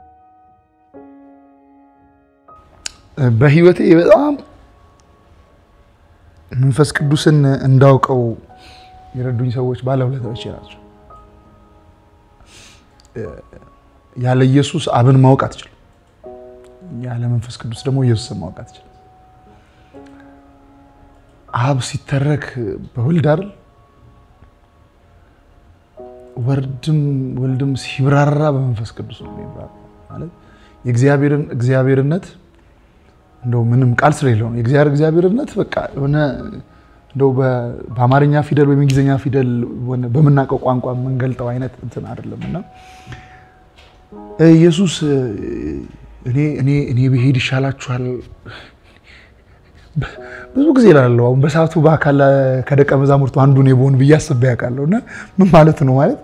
በህይወቴ በጣም መንፈስ ቅዱስን እንዳውቀው የረዱኝ ሰዎች ባለውለታዎቼ ናቸው። ያለ ኢየሱስ አብን ማወቅ አትችልም። ያለ መንፈስ ቅዱስ ደግሞ ኢየሱስን ማወቅ አትችልም። አብ ሲተረክ በወልድ አይደል? ወርድም ወልድም ሲብራራ በመንፈስ ቅዱስ ነው የሚብራራ። ማለት የእግዚአብሔርን እግዚአብሔርነት እንደው ምንም ቃል ስለሌለው ነው። የእግዚአብሔር እግዚአብሔርነት በቃ የሆነ እንደው በአማርኛ ፊደል ወይም እንግሊዝኛ ፊደል በምናውቀው ቋንቋ የምንገልጠው አይነት እንትን አይደለም እና ኢየሱስ እኔ እኔ እኔ ብሄድ ይሻላችኋል ብዙ ጊዜ እላለሁ። አሁን በሰዓቱ በአካል ከደቀ መዛሙርቱ አንዱ እኔ ብሆን ብዬ አስቤ ያውቃለሁ። እና ምን ማለት ነው ማለት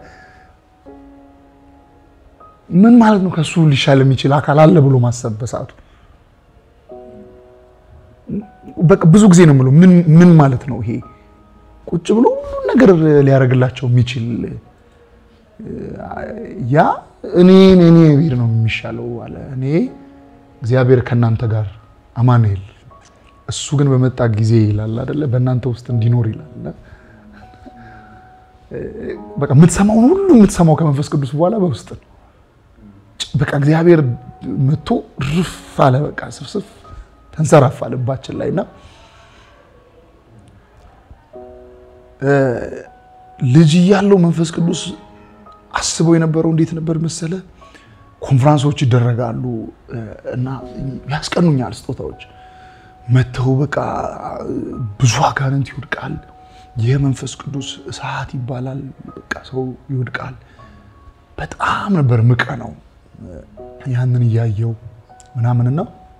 ምን ማለት ነው? ከሱ ሊሻል የሚችል አካል አለ ብሎ ማሰብ በሰዓቱ በቃ ብዙ ጊዜ ነው የምለው። ምን ማለት ነው ይሄ? ቁጭ ብሎ ሁሉን ነገር ሊያደርግላቸው የሚችል ያ እኔ እኔ ብሄድ ነው የሚሻለው አለ። እኔ እግዚአብሔር ከእናንተ ጋር አማኑኤል እሱ ግን በመጣ ጊዜ ይላል አይደለ፣ በእናንተ ውስጥ እንዲኖር ይላል። በቃ የምትሰማውን ሁሉ የምትሰማው ከመንፈስ ቅዱስ በኋላ በውስጥ ነው። በቃ እግዚአብሔር መጥቶ ርፍ አለ። በቃ ስፍስፍ ተንሰራፋ ልባችን ላይ እና ልጅ እያለው መንፈስ ቅዱስ አስበው የነበረው እንዴት ነበር መሰለ? ኮንፍራንሶች ይደረጋሉ እና ያስቀኑኛል ስጦታዎች መተው በቃ ብዙ አጋንንት ይወድቃል። የመንፈስ ቅዱስ እሳት ይባላል። በቃ ሰው ይወድቃል። በጣም ነበር ምቀ ነው ያንን እያየው ምናምንና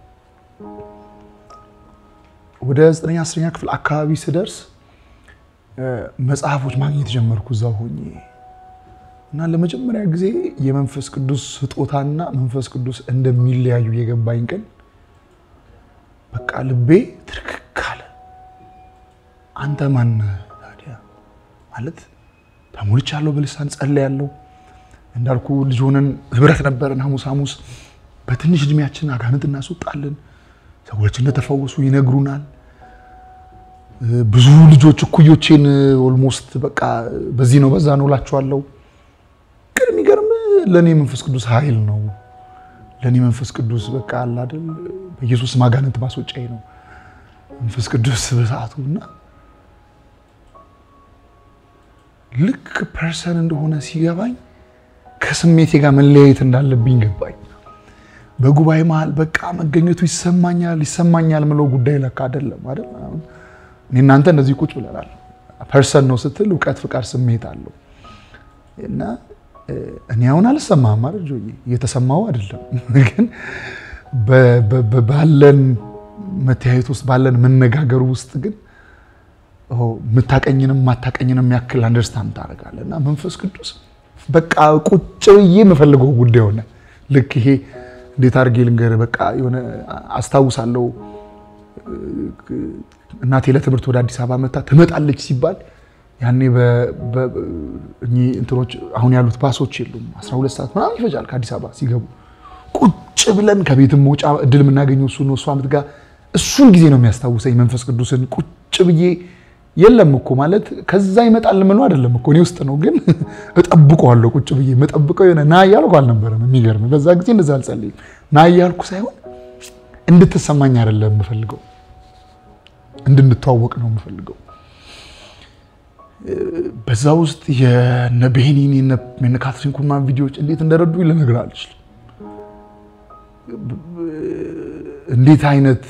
ወደ ዘጠነኛ አስረኛ ክፍል አካባቢ ስደርስ መጽሐፎች ማግኘት ጀመርኩ። እዛው ሆኜ እና ለመጀመሪያ ጊዜ የመንፈስ ቅዱስ ስጦታና መንፈስ ቅዱስ እንደሚለያዩ የገባኝ ቀን በቃ ልቤ ትርክክ አለ። አንተ ማነህ ታዲያ? ማለት ተሞልቻለሁ፣ በልሳን ጸልያለሁ። እንዳልኩ ልጅ ሆነን ህብረት ነበረን። ሐሙስ ሐሙስ በትንሽ እድሜያችን አጋንንት እናስወጣለን። ሰዎች እንደተፈወሱ ይነግሩናል። ብዙ ልጆች እኩዮቼን ኦልሞስት በቃ በዚህ ነው በዛ ነው እላቸዋለሁ። ግን የሚገርም ለእኔ መንፈስ ቅዱስ ኃይል ነው። ለእኔ መንፈስ ቅዱስ በቃ አለ አይደል በኢየሱስ ማጋነንት ማስወጫዬ ነው መንፈስ ቅዱስ በሰዓቱ እና ልክ ፐርሰን እንደሆነ ሲገባኝ ከስሜቴ ጋር መለያየት እንዳለብኝ ገባኝ። በጉባኤ መሀል በቃ መገኘቱ ይሰማኛል ይሰማኛል ምለው ጉዳይ ለካ አይደለም አይደል። አሁን እኔ እናንተ እንደዚህ ቁጭ ብለናል። ፐርሰን ነው ስትል እውቀት፣ ፍቃድ፣ ስሜት አለው እና እኔ አሁን አልሰማህም ማለት ጆዬ እየተሰማው አይደለም፣ ግን ባለን መተያየት ውስጥ ባለን መነጋገሩ ውስጥ ግን የምታቀኝንም የማታቀኝንም ያክል አንደርስታንድ ታደርጋለህ። እና መንፈስ ቅዱስ በቃ ቁጭ ብዬ የምፈልገው ጉዳይ ሆነ። ልክ ይሄ እንዴት አድርጌ ልንገርህ፣ በቃ የሆነ አስታውሳለሁ እናቴ ለትምህርት ወደ አዲስ አበባ መታ ትመጣለች ሲባል ያኔ እንትኖች አሁን ያሉት ባሶች የሉም። 12 ሰዓት ምናምን ይፈጃል ከአዲስ አበባ ሲገቡ። ቁጭ ብለን ከቤትም መውጫ እድል የምናገኘው እሱ ነው። እሷ ምትጋ እሱን ጊዜ ነው የሚያስታውሰኝ መንፈስ ቅዱስን ቁጭ ብዬ የለም እኮ ማለት ከዛ ይመጣል ምኑ አይደለም እኮ እኔ ውስጥ ነው፣ ግን እጠብቀዋለሁ ቁጭ ብዬ የምጠብቀው የሆነ ና እያልኩ አልነበረም። የሚገርም በዛ ጊዜ እንደዛ አልጸልይም። ና እያልኩ ሳይሆን እንድትሰማኝ አይደለም የምፈልገው እንድንተዋወቅ ነው የምፈልገው። በዛ ውስጥ የነ ቤኒን የነ ካትሪን ኩልማን ቪዲዮዎች እንዴት እንደረዱ ልነግርህ አልችልም። እንዴት አይነት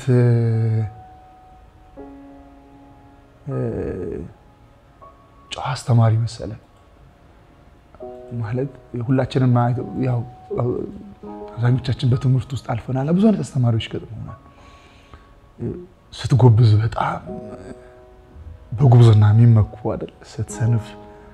ጨዋ አስተማሪ መሰለ ማለት ሁላችንም ያው አብዛኞቻችን በትምህርት ውስጥ አልፈናል። ብዙ አይነት አስተማሪዎች ገጥመናል። ስትጎብዝ በጣም በጉብዝና የሚመኩ አይደል? ስትሰንፍ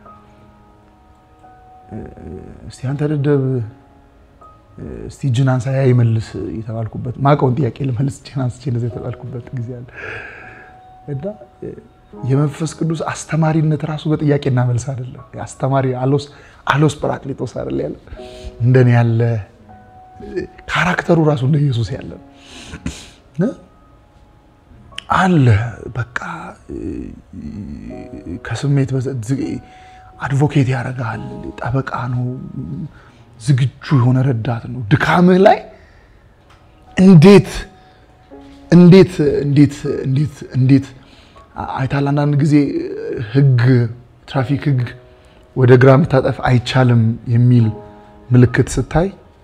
እስቲ አንተ ደደብ እስቲ እጅን አንሳ ያ ይመልስ የተባልኩበት ማውቀውን ጥያቄ ልመልስ እጅን አንስቼ እንደዚያ የተባልኩበት ጊዜ አለ እና የመንፈስ ቅዱስ አስተማሪነት ራሱ በጥያቄና መልስ አይደለም። አስተማሪ አሎስ አሎስ ጰራቅሊጦስ አይደል ያለ እንደኔ ያለ ካራክተሩ ራሱ እንደ ኢየሱስ ያለ አለ በቃ ከስሜት አድቮኬት ያደርጋል። ጠበቃ ነው። ዝግጁ የሆነ ረዳት ነው። ድካምህ ላይ እንዴት እንዴት እንዴት እንዴት እንዴት አይታል። አንዳንድ ጊዜ ህግ ትራፊክ ህግ ወደ ግራ መታጠፍ አይቻልም የሚል ምልክት ስታይ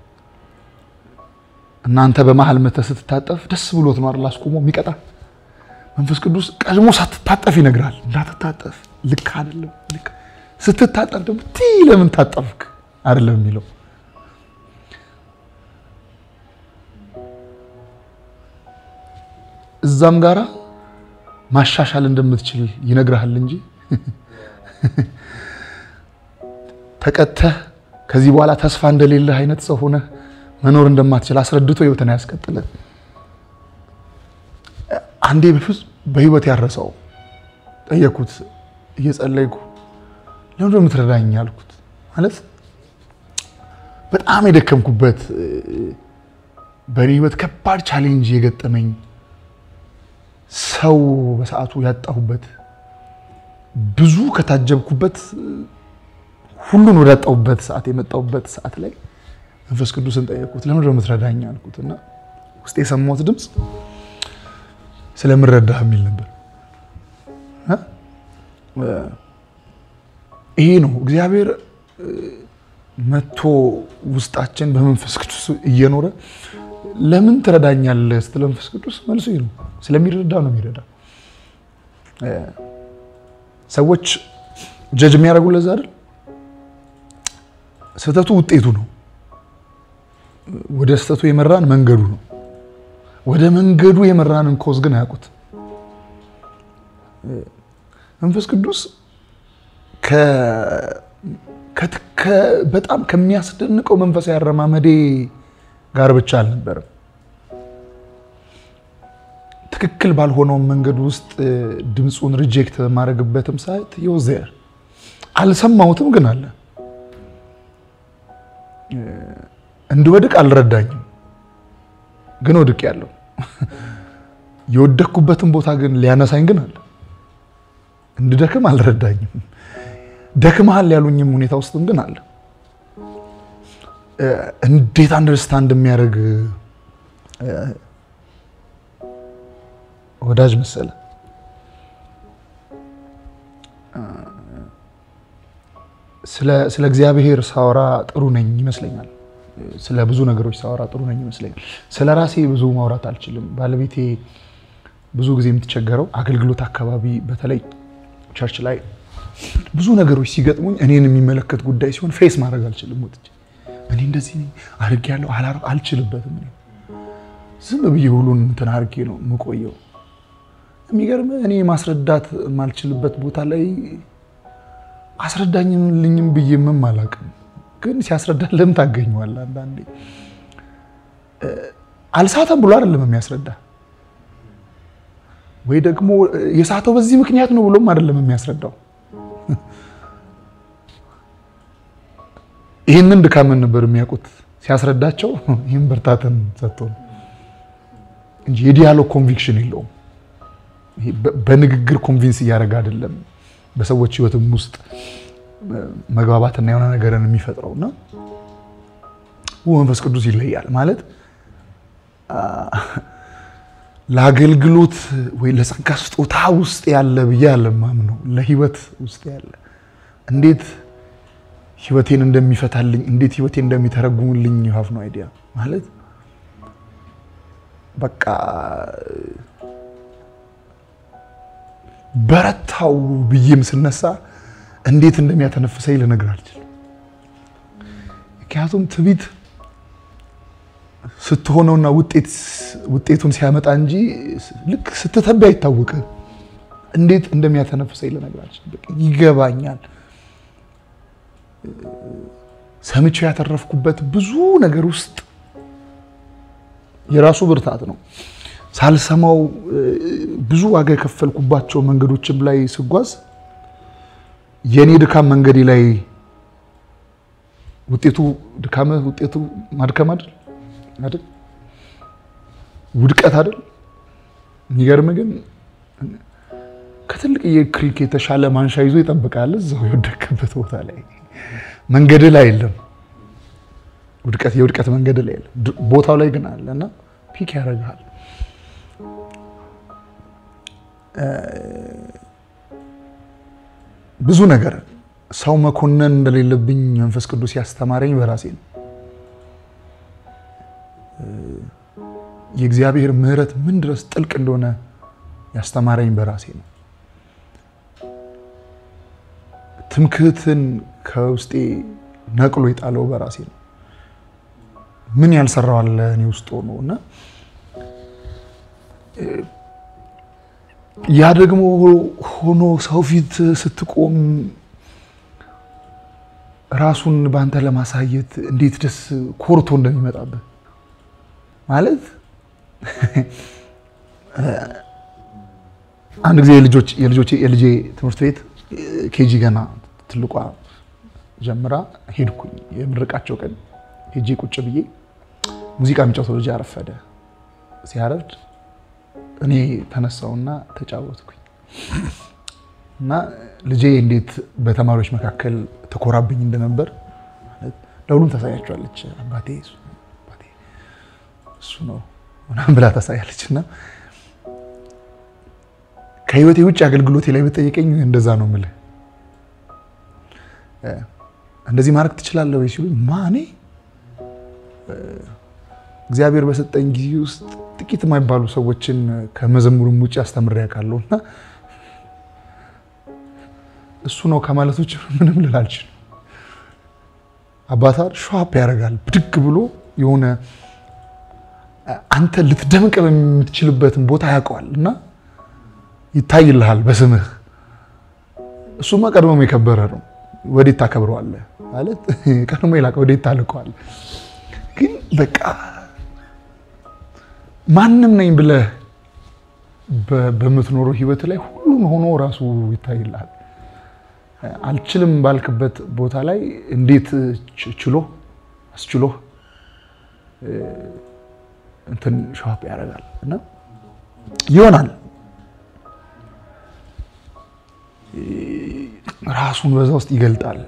እናንተ በመሀል መተህ ስትታጠፍ ደስ ብሎት ነው አይደል አስቆሞ የሚቀጣ መንፈስ ቅዱስ ቀድሞ ሳትታጠፍ ይነግራል። እንዳትታጠፍ ልክ አይደለም። ልክ ስትታጠፍ ደግሞ ቲ ለምን ታጠፍክ አይደለም የሚለው እዛም ጋራ ማሻሻል እንደምትችል ይነግርሃል እንጂ ተቀተህ ከዚህ በኋላ ተስፋ እንደሌለህ አይነት ሰው ሆነህ መኖር እንደማትችል አስረድቶ ህይወትን ያስቀጥለ አንዴ በፍጹም በህይወት ያረሰው ጠየኩት፣ እየጸለይኩ ለምንድን ነው የምትረዳኝ አልኩት። ማለት በጣም የደከምኩበት በእኔ ህይወት ከባድ ቻሌንጅ የገጠመኝ ሰው በሰዓቱ ያጣሁበት ብዙ ከታጀብኩበት ሁሉን ወዳጣሁበት ሰዓት የመጣሁበት ሰዓት ላይ መንፈስ ቅዱስን ጠየቁት። ለምንድን ነው የምትረዳኝ አልኩት እና ውስጥ የሰማሁት ድምፅ ስለምረዳህ የሚል ነበር። ይሄ ነው እግዚአብሔር መጥቶ ውስጣችን በመንፈስ ቅዱስ እየኖረ ለምን ትረዳኛለህ ስትል መንፈስ ቅዱስ መልሱ ይሄ ነው። ስለሚረዳ ነው የሚረዳ። ሰዎች ጀጅ የሚያደርጉ ለዛ አይደል? ስህተቱ ውጤቱ ነው። ወደ ስህተቱ የመራን መንገዱ ነው። ወደ መንገዱ የመራንን ኮዝ ግን አያውቁት። መንፈስ ቅዱስ በጣም ከሚያስደንቀው መንፈሳዊ አረማመዴ ጋር ብቻ አልነበረም። ትክክል ባልሆነው መንገድ ውስጥ ድምፁን ሪጀክት በማድረግበትም ሰዓት ይወዘር አልሰማሁትም፣ ግን አለ እንድወድቅ አልረዳኝም፣ ግን ወድቅ ያለው የወደቅኩበትን ቦታ ግን ሊያነሳኝ ግን አለ። እንድደክም አልረዳኝም። ደክመሃል ያሉኝም ሁኔታ ውስጥም ግን አለ። እንዴት አንደርስታንድ የሚያደርግ ወዳጅ መሰለ። ስለ እግዚአብሔር ሳወራ ጥሩ ነኝ ይመስለኛል። ስለ ብዙ ነገሮች ሳወራ ጥሩ ነኝ ይመስለኛል። ስለ ራሴ ብዙ ማውራት አልችልም። ባለቤቴ ብዙ ጊዜ የምትቸገረው አገልግሎት አካባቢ በተለይ ቸርች ላይ ብዙ ነገሮች ሲገጥሙኝ እኔን የሚመለከት ጉዳይ ሲሆን ፌስ ማድረግ አልችልም። ወጥቼ እኔ እንደዚህ አድርጌያለሁ አልችልበትም። ዝም ብዬ ሁሉን እንትን አድርጌ ነው የምቆየው። የሚገርም እኔ ማስረዳት የማልችልበት ቦታ ላይ አስረዳኝም ልኝም ብዬ ምም አላውቅም፣ ግን ሲያስረዳ ለምን ታገኘዋለህ? አንዳንዴ አልሳተም ብሎ አይደለም የሚያስረዳ ወይ ደግሞ የሳተው በዚህ ምክንያት ነው ብሎም አይደለም የሚያስረዳው። ይህንን ድካምን ነበር የሚያውቁት ሲያስረዳቸው፣ ይህን ብርታትን ሰጥቶ ነው እንጂ የዲያሎግ ኮንቪክሽን የለውም። በንግግር ኮንቪንስ እያደረገ አይደለም በሰዎች ሕይወትም ውስጥ መግባባትና የሆነ ነገርን የሚፈጥረው እና መንፈስ ቅዱስ ይለያል ማለት ለአገልግሎት ወይ ለጸጋ ስጦታ ውስጥ ያለ ብዬ አለማምነው ለህይወት ውስጥ ያለ እንዴት ህይወቴን እንደሚፈታልኝ እንዴት ህይወቴን እንደሚተረጉምልኝ ሀፍ ነው አይዲያ ማለት በቃ በረታው ብዬም ስነሳ እንዴት እንደሚያተነፍሰኝ ልነግር አልችልም። ምክንያቱም ትቢት ስትሆነውና ውጤቱን ሲያመጣ እንጂ ልክ ስትተቢ አይታወቅም። እንዴት እንደሚያተነፍሰኝ ልነግር አልችልም። ይገባኛል። ሰምቼው ያተረፍኩበት ብዙ ነገር ውስጥ የራሱ ብርታት ነው። ሳልሰማው ብዙ ዋጋ የከፈልኩባቸው መንገዶችም ላይ ስጓዝ የእኔ ድካም መንገዴ ላይ ውጤቱ ድካም ውጤቱ ማድከም አይደል አይደል ውድቀት አይደል። የሚገርም ግን ከትልቅ የክሪክ የተሻለ ማንሻ ይዞ ይጠብቃል። እዛው የወደቅበት ቦታ ላይ መንገድ ላይ የለም ውድቀት፣ የውድቀት መንገድ ላይ የለም። ቦታው ላይ ግን አለ እና ፒክ ያደርግሃል። ብዙ ነገር ሰው መኮነን እንደሌለብኝ መንፈስ ቅዱስ ያስተማረኝ በራሴ ነው። የእግዚአብሔር ምሕረት ምን ድረስ ጥልቅ እንደሆነ ያስተማረኝ በራሴ ነው። ትምክህትን ከውስጤ ነቅሎ የጣለው በራሴ ነው። ምን ያልሰራው አለ እኔ ውስጥ ሆኖ እና ያ ደግሞ ሆኖ ሰው ፊት ስትቆም ራሱን በአንተ ለማሳየት እንዴት ደስ ኮርቶ እንደሚመጣብህ ማለት አንድ ጊዜ የልጆች የልጆቼ የልጄ ትምህርት ቤት ኬጂ ገና ትልቋ ጀምራ ሄድኩኝ። የምርቃቸው ቀን ሄጄ ቁጭ ብዬ ሙዚቃ የሚጫወተው ልጅ አረፈደ። ሲያረፍድ እኔ ተነሳውና ተጫወትኩኝ እና ልጄ እንዴት በተማሪዎች መካከል ተኮራብኝ እንደነበር ለሁሉም ታሳያቸዋለች። አባቴ እሱ ነው ምናምን ብላ ታሳያለች። እና ከህይወቴ ውጭ አገልግሎቴ ላይ ብጠይቀኝ እንደዛ ነው የምልህ። እንደዚህ ማድረግ ትችላለህ ወይ ሲሉኝ ማኔ እግዚአብሔር በሰጠኝ ጊዜ ውስጥ ጥቂት የማይባሉ ሰዎችን ከመዘሙሩም ውጭ አስተምሬ ያውቃለሁ እና እሱ ነው ከማለት ውጭ ምንም ልል አልችልም። አባታር ሸዋፕ ያደርጋል ብድግ ብሎ የሆነ አንተ ልትደምቅ በምትችልበትን ቦታ ያውቀዋል እና ይታይልሃል በስምህ። እሱማ ቀድሞም የከበረ ነው። ወዴት ታከብረዋለህ ማለት ቀድሞ የላከ ወዴት ታልቀዋለህ? ግን በቃ ማንም ነኝ ብለህ በምትኖረው ህይወት ላይ ሁሉም ሆኖ ራሱ ይታይልሃል። አልችልም ባልክበት ቦታ ላይ እንዴት ችሎ አስችሎ እንትን ሸዋፕ ያደርጋል እና ይሆናል ራሱን በዛ ውስጥ ይገልጣል።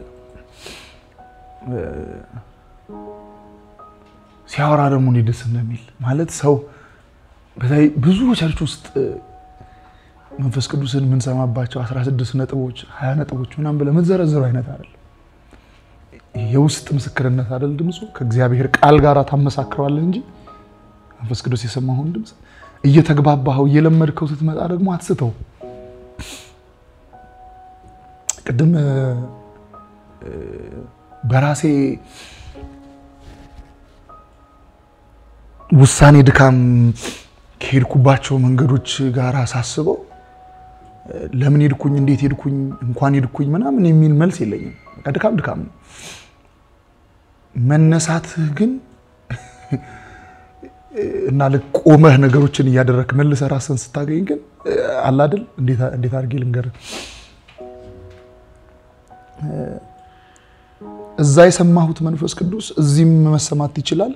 ሲያወራ ደግሞ እኔ ደስ እንደሚል ማለት ሰው በተለይ ብዙ ቸርች ውስጥ መንፈስ ቅዱስን የምንሰማባቸው 16 ነጥቦች 20 ነጥቦች ምናምን ብለህ የምትዘረዝሩ አይነት አይደለም። የውስጥ ምስክርነት አይደል ድምፁ ከእግዚአብሔር ቃል ጋር ታመሳክረዋለህ እንጂ መንፈስ ቅዱስ የሰማኸውን ድምፅ እየተግባባኸው እየለመድከው ስትመጣ ደግሞ አትስተው። ቅድም በራሴ ውሳኔ ድካም ከሄድኩባቸው መንገዶች ጋር ሳስበው ለምን ሄድኩኝ፣ እንዴት ሄድኩኝ፣ እንኳን ሄድኩኝ ምናምን የሚል መልስ የለኝም። በቃ ድካም ድካም ነው። መነሳትህ ግን እና ልክ ቆመህ ነገሮችን እያደረግህ መልሰህ ራስህን ስታገኝ ግን አላድል እንዴት አድርጌ ልንገርህ እዛ የሰማሁት መንፈስ ቅዱስ እዚህም መሰማት ይችላል።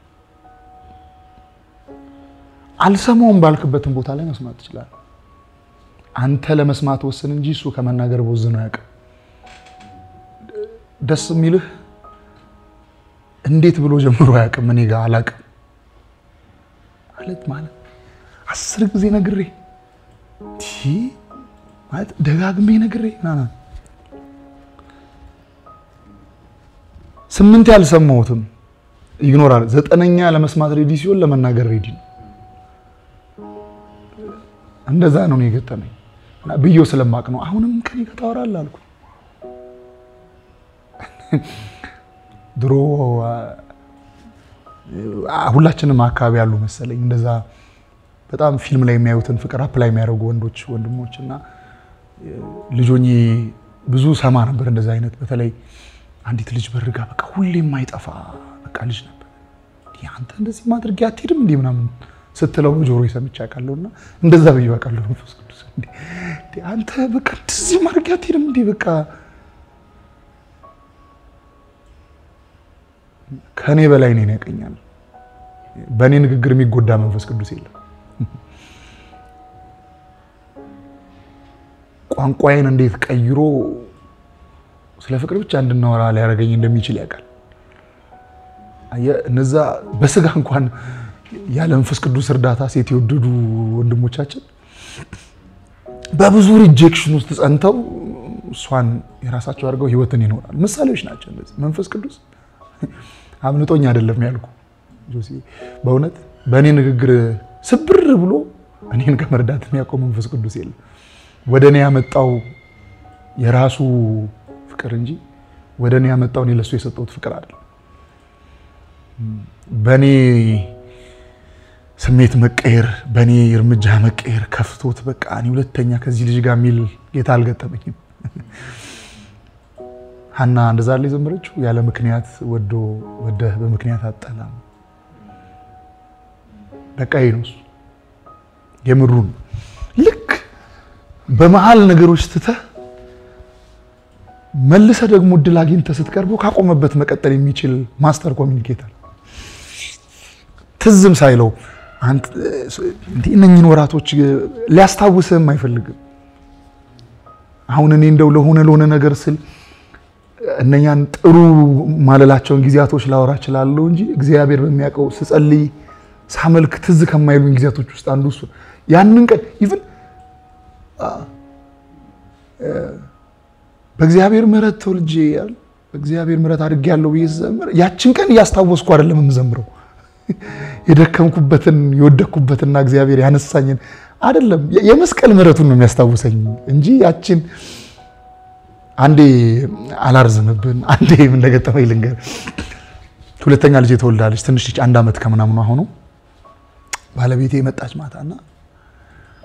አልሰማውም ባልክበትን ቦታ ላይ መስማት ይችላል። አንተ ለመስማት ወስን እንጂ እሱ ከመናገር ቦዝኖ አያውቅም። ደስ የሚልህ እንዴት ብሎ ጀምሮ አያውቅም። እኔ ጋር አላውቅም ማለት ማለት አስር ጊዜ ነግሬ ማለት ደጋግሜ ነግሬ ምናምን ስምንት ያልሰማሁትም ይግኖራል። ዘጠነኛ ለመስማት ሬዲ ሲሆን ለመናገር ሬዲ ነው። እንደዛ ነው የገጠመኝ ብዬው ስለማቅ ነው። አሁንም ከኔ ጋር ታወራለህ አልኩ። ድሮ ሁላችንም አካባቢ ያሉ መሰለኝ እንደዛ በጣም ፊልም ላይ የሚያዩትን ፍቅር አፕ ላይ የሚያደርጉ ወንዶች ወንድሞች እና ልጆኜ ብዙ ሰማ ነበር እንደዛ አይነት በተለይ አንዲት ልጅ በርጋ በቃ ሁሌ የማይጠፋ በቃ ልጅ ነበር። አንተ እንደዚህ ማድረግ አትሄድም እንዲህ ምናምን ስትለው ጆሮ ሰምቼ አውቃለሁ። እና እንደዛ ብዬ አውቃለሁ። መንፈስ ቅዱስ አንተ በቃ እንደዚህ ማድረግ አትሄድም እንዲህ በቃ ከእኔ በላይ እኔን ያውቀኛል። በእኔ ንግግር የሚጎዳ መንፈስ ቅዱስ የለም። ቋንቋዬን እንዴት ቀይሮ ስለ ፍቅር ብቻ እንድናወራ ሊያደርገኝ እንደሚችል ያውቃል። እነዛ በስጋ እንኳን ያለ መንፈስ ቅዱስ እርዳታ ሴት የወደዱ ወንድሞቻችን በብዙ ሪጀክሽን ውስጥ ጸንተው እሷን የራሳቸው አድርገው ህይወትን ይኖራል። ምሳሌዎች ናቸው እነዚህ። መንፈስ ቅዱስ አምልጦኝ አይደለም ያልኩ ጆሲ፣ በእውነት በእኔ ንግግር ስብር ብሎ እኔን ከመርዳት የሚያውቀው መንፈስ ቅዱስ የለም። ወደ እኔ ያመጣው የራሱ ፍቅር እንጂ ወደ እኔ ያመጣው እኔ ለሱ የሰጠሁት ፍቅር አይደለም። በእኔ ስሜት መቀየር፣ በእኔ እርምጃ መቀየር ከፍቶት በቃ እኔ ሁለተኛ ከዚህ ልጅ ጋር የሚል ጌታ አልገጠመኝም። ሀና እንደዛ ላይ ዘመረችው። ያለ ምክንያት ወዶ ወደህ በምክንያት አጠላም። በቃ ይህ ነው እሱ የምሩን ልክ በመሀል ነገሮች ትተህ መልሰ ደግሞ እድል አግኝተህ ስትቀርበው ካቆመበት መቀጠል የሚችል ማስተር ኮሚኒኬተር ትዝም ሳይለው እነኝን ወራቶች ሊያስታውስህም አይፈልግም። አሁን እኔ እንደው ለሆነ ለሆነ ነገር ስል እነኛን ጥሩ ማለላቸውን ጊዜያቶች ላወራ እችላለሁ እንጂ እግዚአብሔር በሚያውቀው ስጸልይ ሳመልክ ትዝ ከማይሉኝ ጊዜያቶች ውስጥ አንዱ እሱ ያንን ቀን ኢቭን በእግዚአብሔር ምሕረት ተወልጄ በእግዚአብሔር ምሕረት አድጌያለሁ ብዬ ስዘምር ያችን ቀን እያስታወስኩ አይደለም የምዘምረው የደከምኩበትን የወደቅኩበትና እግዚአብሔር ያነሳኝን አይደለም የመስቀል ምሕረቱን ነው የሚያስታውሰኝ እንጂ ያችን አንዴ አላርዝምብን አንዴ ምን እንደገጠመኝ ልንገር። ሁለተኛ ልጅ የተወልዳለች ትንሽ ልጅ አንድ ዓመት ከምናምኗ ሆኖ ባለቤቴ የመጣች ማታና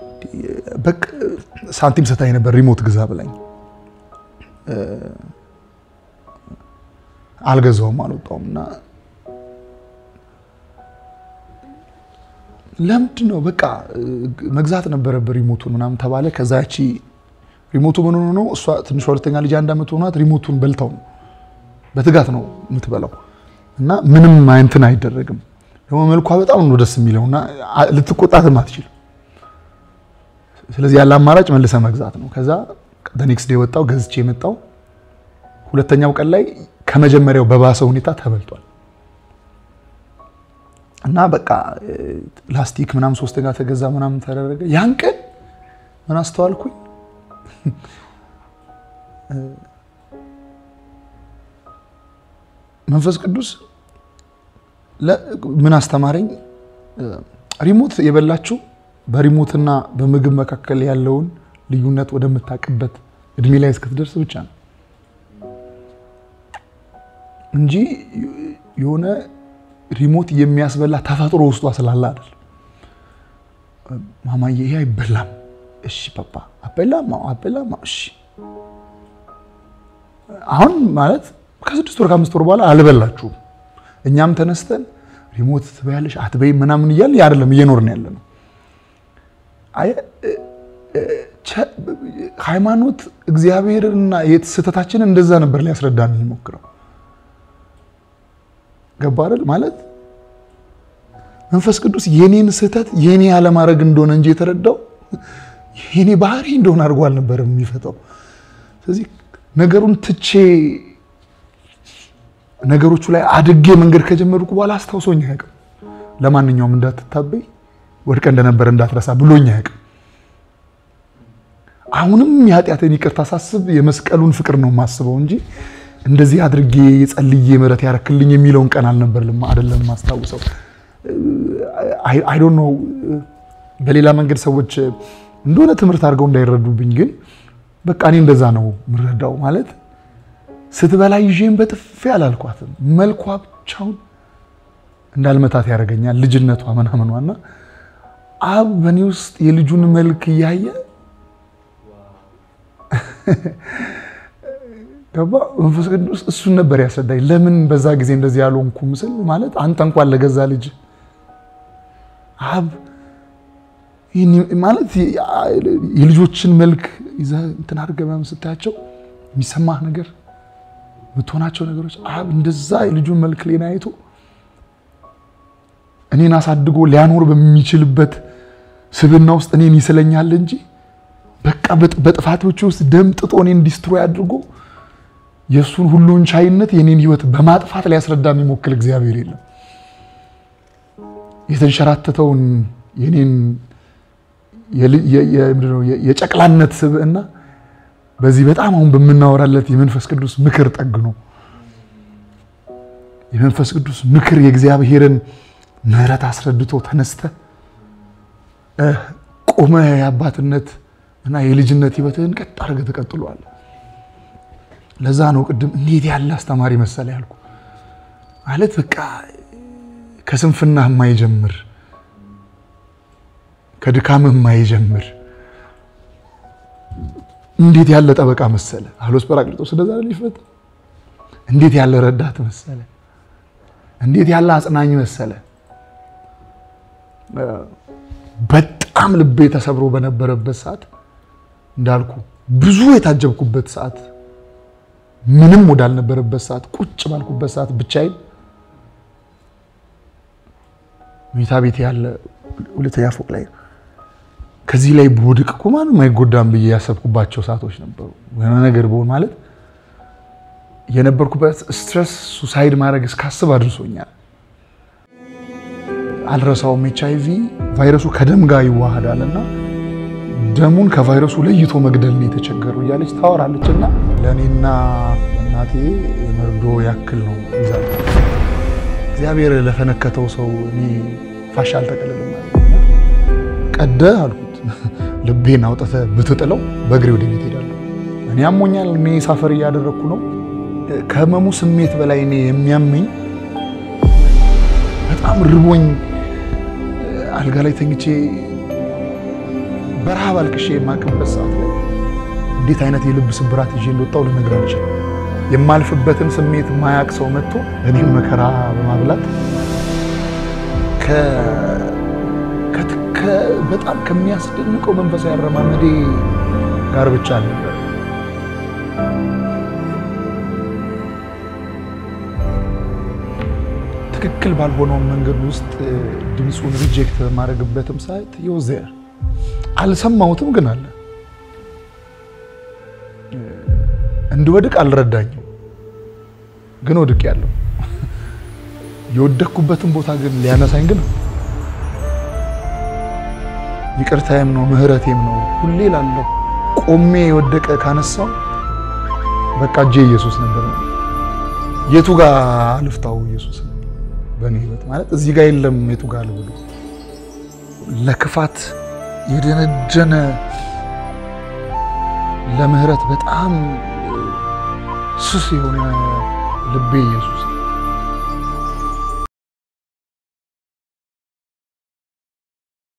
በቃ ሳንቲም ሰታኝ ነበር ሪሞት ግዛ ብላኝ አልገዛውም፣ አልወጣውም እና ለምንድን ነው በቃ መግዛት ነበረበት ሪሞቱን ምናምን ተባለ። ከዛ ያቺ ሪሞቱ ምን ሆኖ ነው እሷ ትንሿ ሁለተኛ ልጅ አንድ ዓመት ሆኗት ሪሞቱን በልተው ነው በትጋት ነው የምትበላው እና ምንም እንትን አይደረግም። ደግሞ መልኳ በጣም ነው ደስ የሚለው እና ልትቆጣትም አትችልም። ስለዚህ ያለ አማራጭ መልሰ መግዛት ነው። ከዛ ኔክስት ዴይ ወጣው ገዝቼ የመጣው ሁለተኛው ቀን ላይ ከመጀመሪያው በባሰ ሁኔታ ተበልቷል እና በቃ ላስቲክ ምናምን ሶስተኛ ተገዛ ምናምን ተደረገ። ያን ቀን ምን አስተዋልኩኝ? መንፈስ ቅዱስ ምን አስተማረኝ? ሪሞት የበላችሁ በሪሞትና በምግብ መካከል ያለውን ልዩነት ወደምታውቅበት እድሜ ላይ እስክትደርስ ብቻ ነው እንጂ የሆነ ሪሞት የሚያስበላ ተፈጥሮ ውስጧ ስላለ አይደል። ማማዬ ይሄ አይበላም፣ እሺ ፓፓ አበላም፣ አበላም፣ እሺ አሁን ማለት ከስድስት ወር ከአምስት ወር በኋላ አልበላችሁም። እኛም ተነስተን ሪሞት ትበያለሽ አትበይ ምናምን እያልን አይደለም እየኖርን ያለ ነው። ሃይማኖት እግዚአብሔርና ስህተታችንን እንደዛ ነበር ሊያስረዳን የሚሞክረው። ገባ አይደል? ማለት መንፈስ ቅዱስ የኔን ስህተት የኔ ያለማድረግ እንደሆነ እንጂ የተረዳው የኔ ባህሪ እንደሆነ አድርጎ አልነበረም የሚፈታው። ስለዚህ ነገሩን ትቼ ነገሮቹ ላይ አድጌ መንገድ ከጀመርኩ በኋላ አስታውሶኝ አያውቅም። ለማንኛውም እንዳትታበይ ወድቀ እንደነበረ እንዳትረሳ ብሎኝ አያውቅም። አሁንም የኃጢአትን ይቅርታ ሳስብ የመስቀሉን ፍቅር ነው የማስበው እንጂ እንደዚህ አድርጌ የጸልዬ ምሕረት ያረክልኝ የሚለውን ቀን አልነበር አይደለም ማስታውሰው። አይ ዶንት ኖ በሌላ መንገድ ሰዎች እንደሆነ ትምህርት አድርገው እንዳይረዱብኝ፣ ግን በቃ እኔ እንደዛ ነው የምረዳው። ማለት ስትበላ ይዤን በጥፌ አላልኳትም። መልኳ ብቻውን እንዳልመታት ያደርገኛል ልጅነቷ ምናምኗና አብ በእኔ ውስጥ የልጁን መልክ እያየ ገባ መንፈስ ቅዱስ እሱን ነበር ያስረዳኝ። ለምን በዛ ጊዜ እንደዚህ ያልሆንኩ ምስል ማለት አንተ እንኳን ለገዛ ልጅ አብ ማለት የልጆችን መልክ ይዘህ እንትን አድርገህ ምናምን ስታያቸው የሚሰማህ ነገር የምትሆናቸው ነገሮች አብ እንደዛ የልጁን መልክ ሌና አይቶ እኔን አሳድጎ ሊያኖር በሚችልበት ስብና ውስጥ እኔን ይስለኛል እንጂ በቃ በጥፋቶች ውስጥ ደም ጥጦ እኔን ዲስትሮይ አድርጎ የእሱን ሁሉን ቻይነት የኔን ሕይወት በማጥፋት ሊያስረዳ የሚሞክል እግዚአብሔር የለም። የተንሸራተተውን የኔን የጨቅላነት ስብዕና በዚህ በጣም አሁን በምናወራለት የመንፈስ ቅዱስ ምክር ጠግኖ የመንፈስ ቅዱስ ምክር የእግዚአብሔርን ምሕረት አስረድቶ ተነስተ ቆመ የአባትነት እና የልጅነት ሕይወትህን ቀጥ አድርገህ ተቀጥሏል። ለዛ ነው ቅድም እንዴት ያለ አስተማሪ መሰለ ያልኩ። ማለት በቃ ከስንፍና የማይጀምር ከድካምህ የማይጀምር እንዴት ያለ ጠበቃ መሰለ አሎስ ጰራቅሊጦስ እንደዛ ሊፈታ እንዴት ያለ ረዳት መሰለ፣ እንዴት ያለ አጽናኝ መሰለ። በጣም ልቤ ተሰብሮ በነበረበት ሰዓት እንዳልኩ ብዙ የታጀብኩበት ሰዓት ምንም ወዳልነበረበት ሰዓት ቁጭ ባልኩበት ሰዓት ብቻዬን መኝታ ቤት ያለ ሁለተኛ ፎቅ ላይ ከዚህ ላይ በወድቅ እኮ ማንም አይጎዳም ብዬ ያሰብኩባቸው ሰዓቶች ነበሩ። የሆነ ነገር በሆን ማለት የነበርኩበት ስትረስ ሱሳይድ ማድረግ እስካስብ አድርሶኛል። አልረሳውም። ኤች አይ ቪ ቫይረሱ ከደም ጋር ይዋሃዳል እና ደሙን ከቫይረሱ ለይቶ መግደል ነው የተቸገሩ እያለች ታወራለች። እና ለእኔና እናቴ የመርዶ ያክል ነው ይዛ እግዚአብሔር ለፈነከተው ሰው እኔ ፋሻ አልጠቀልልም ቀደ አልኩት። ልቤን አውጥተህ ብትጥለው በእግሬ ወደ ቤት ሄዳለሁ። እኔ አሞኛል። እኔ ሳፈር እያደረግኩ ነው። ከህመሙ ስሜት በላይ እኔ የሚያመኝ በጣም ርቦኝ አልጋ ላይ ተኝቼ በረሃብ አልቅሼ የማቅበት ሰዓት ላይ እንዴት አይነት የልብ ስብራት ይዤ እንደወጣሁ ልነግርህ አልችልም። የማልፍበትን ስሜት ማያቅ ሰው መጥቶ እኔም መከራ በማብላት በጣም ከሚያስደንቀው መንፈሳዊ አረማመዴ ጋር ብቻ ነበር። ትክክል ባልሆነው መንገድ ውስጥ ድምፁን ሪጀክት በማድረግበትም ሳይት የውዘር አልሰማሁትም፣ ግን አለ እንድወድቅ አልረዳኝም፣ ግን ወድቅ ያለው የወደቅኩበትን ቦታ ግን ሊያነሳኝ ግን ይቅርታዬም ነው ምሕረቴም ነው ሁሌ ላለው ቆሜ የወደቀ ካነሳው በቃ እጄ ኢየሱስ ነበር። የቱ ጋር አልፍታው ኢየሱስ በእኔ ህይወት ማለት እዚህ ጋር የለም። የቱ ጋር ልብሎ ለክፋት የደነደነ ለምህረት በጣም ስስ የሆነ ልቤ ኢየሱስ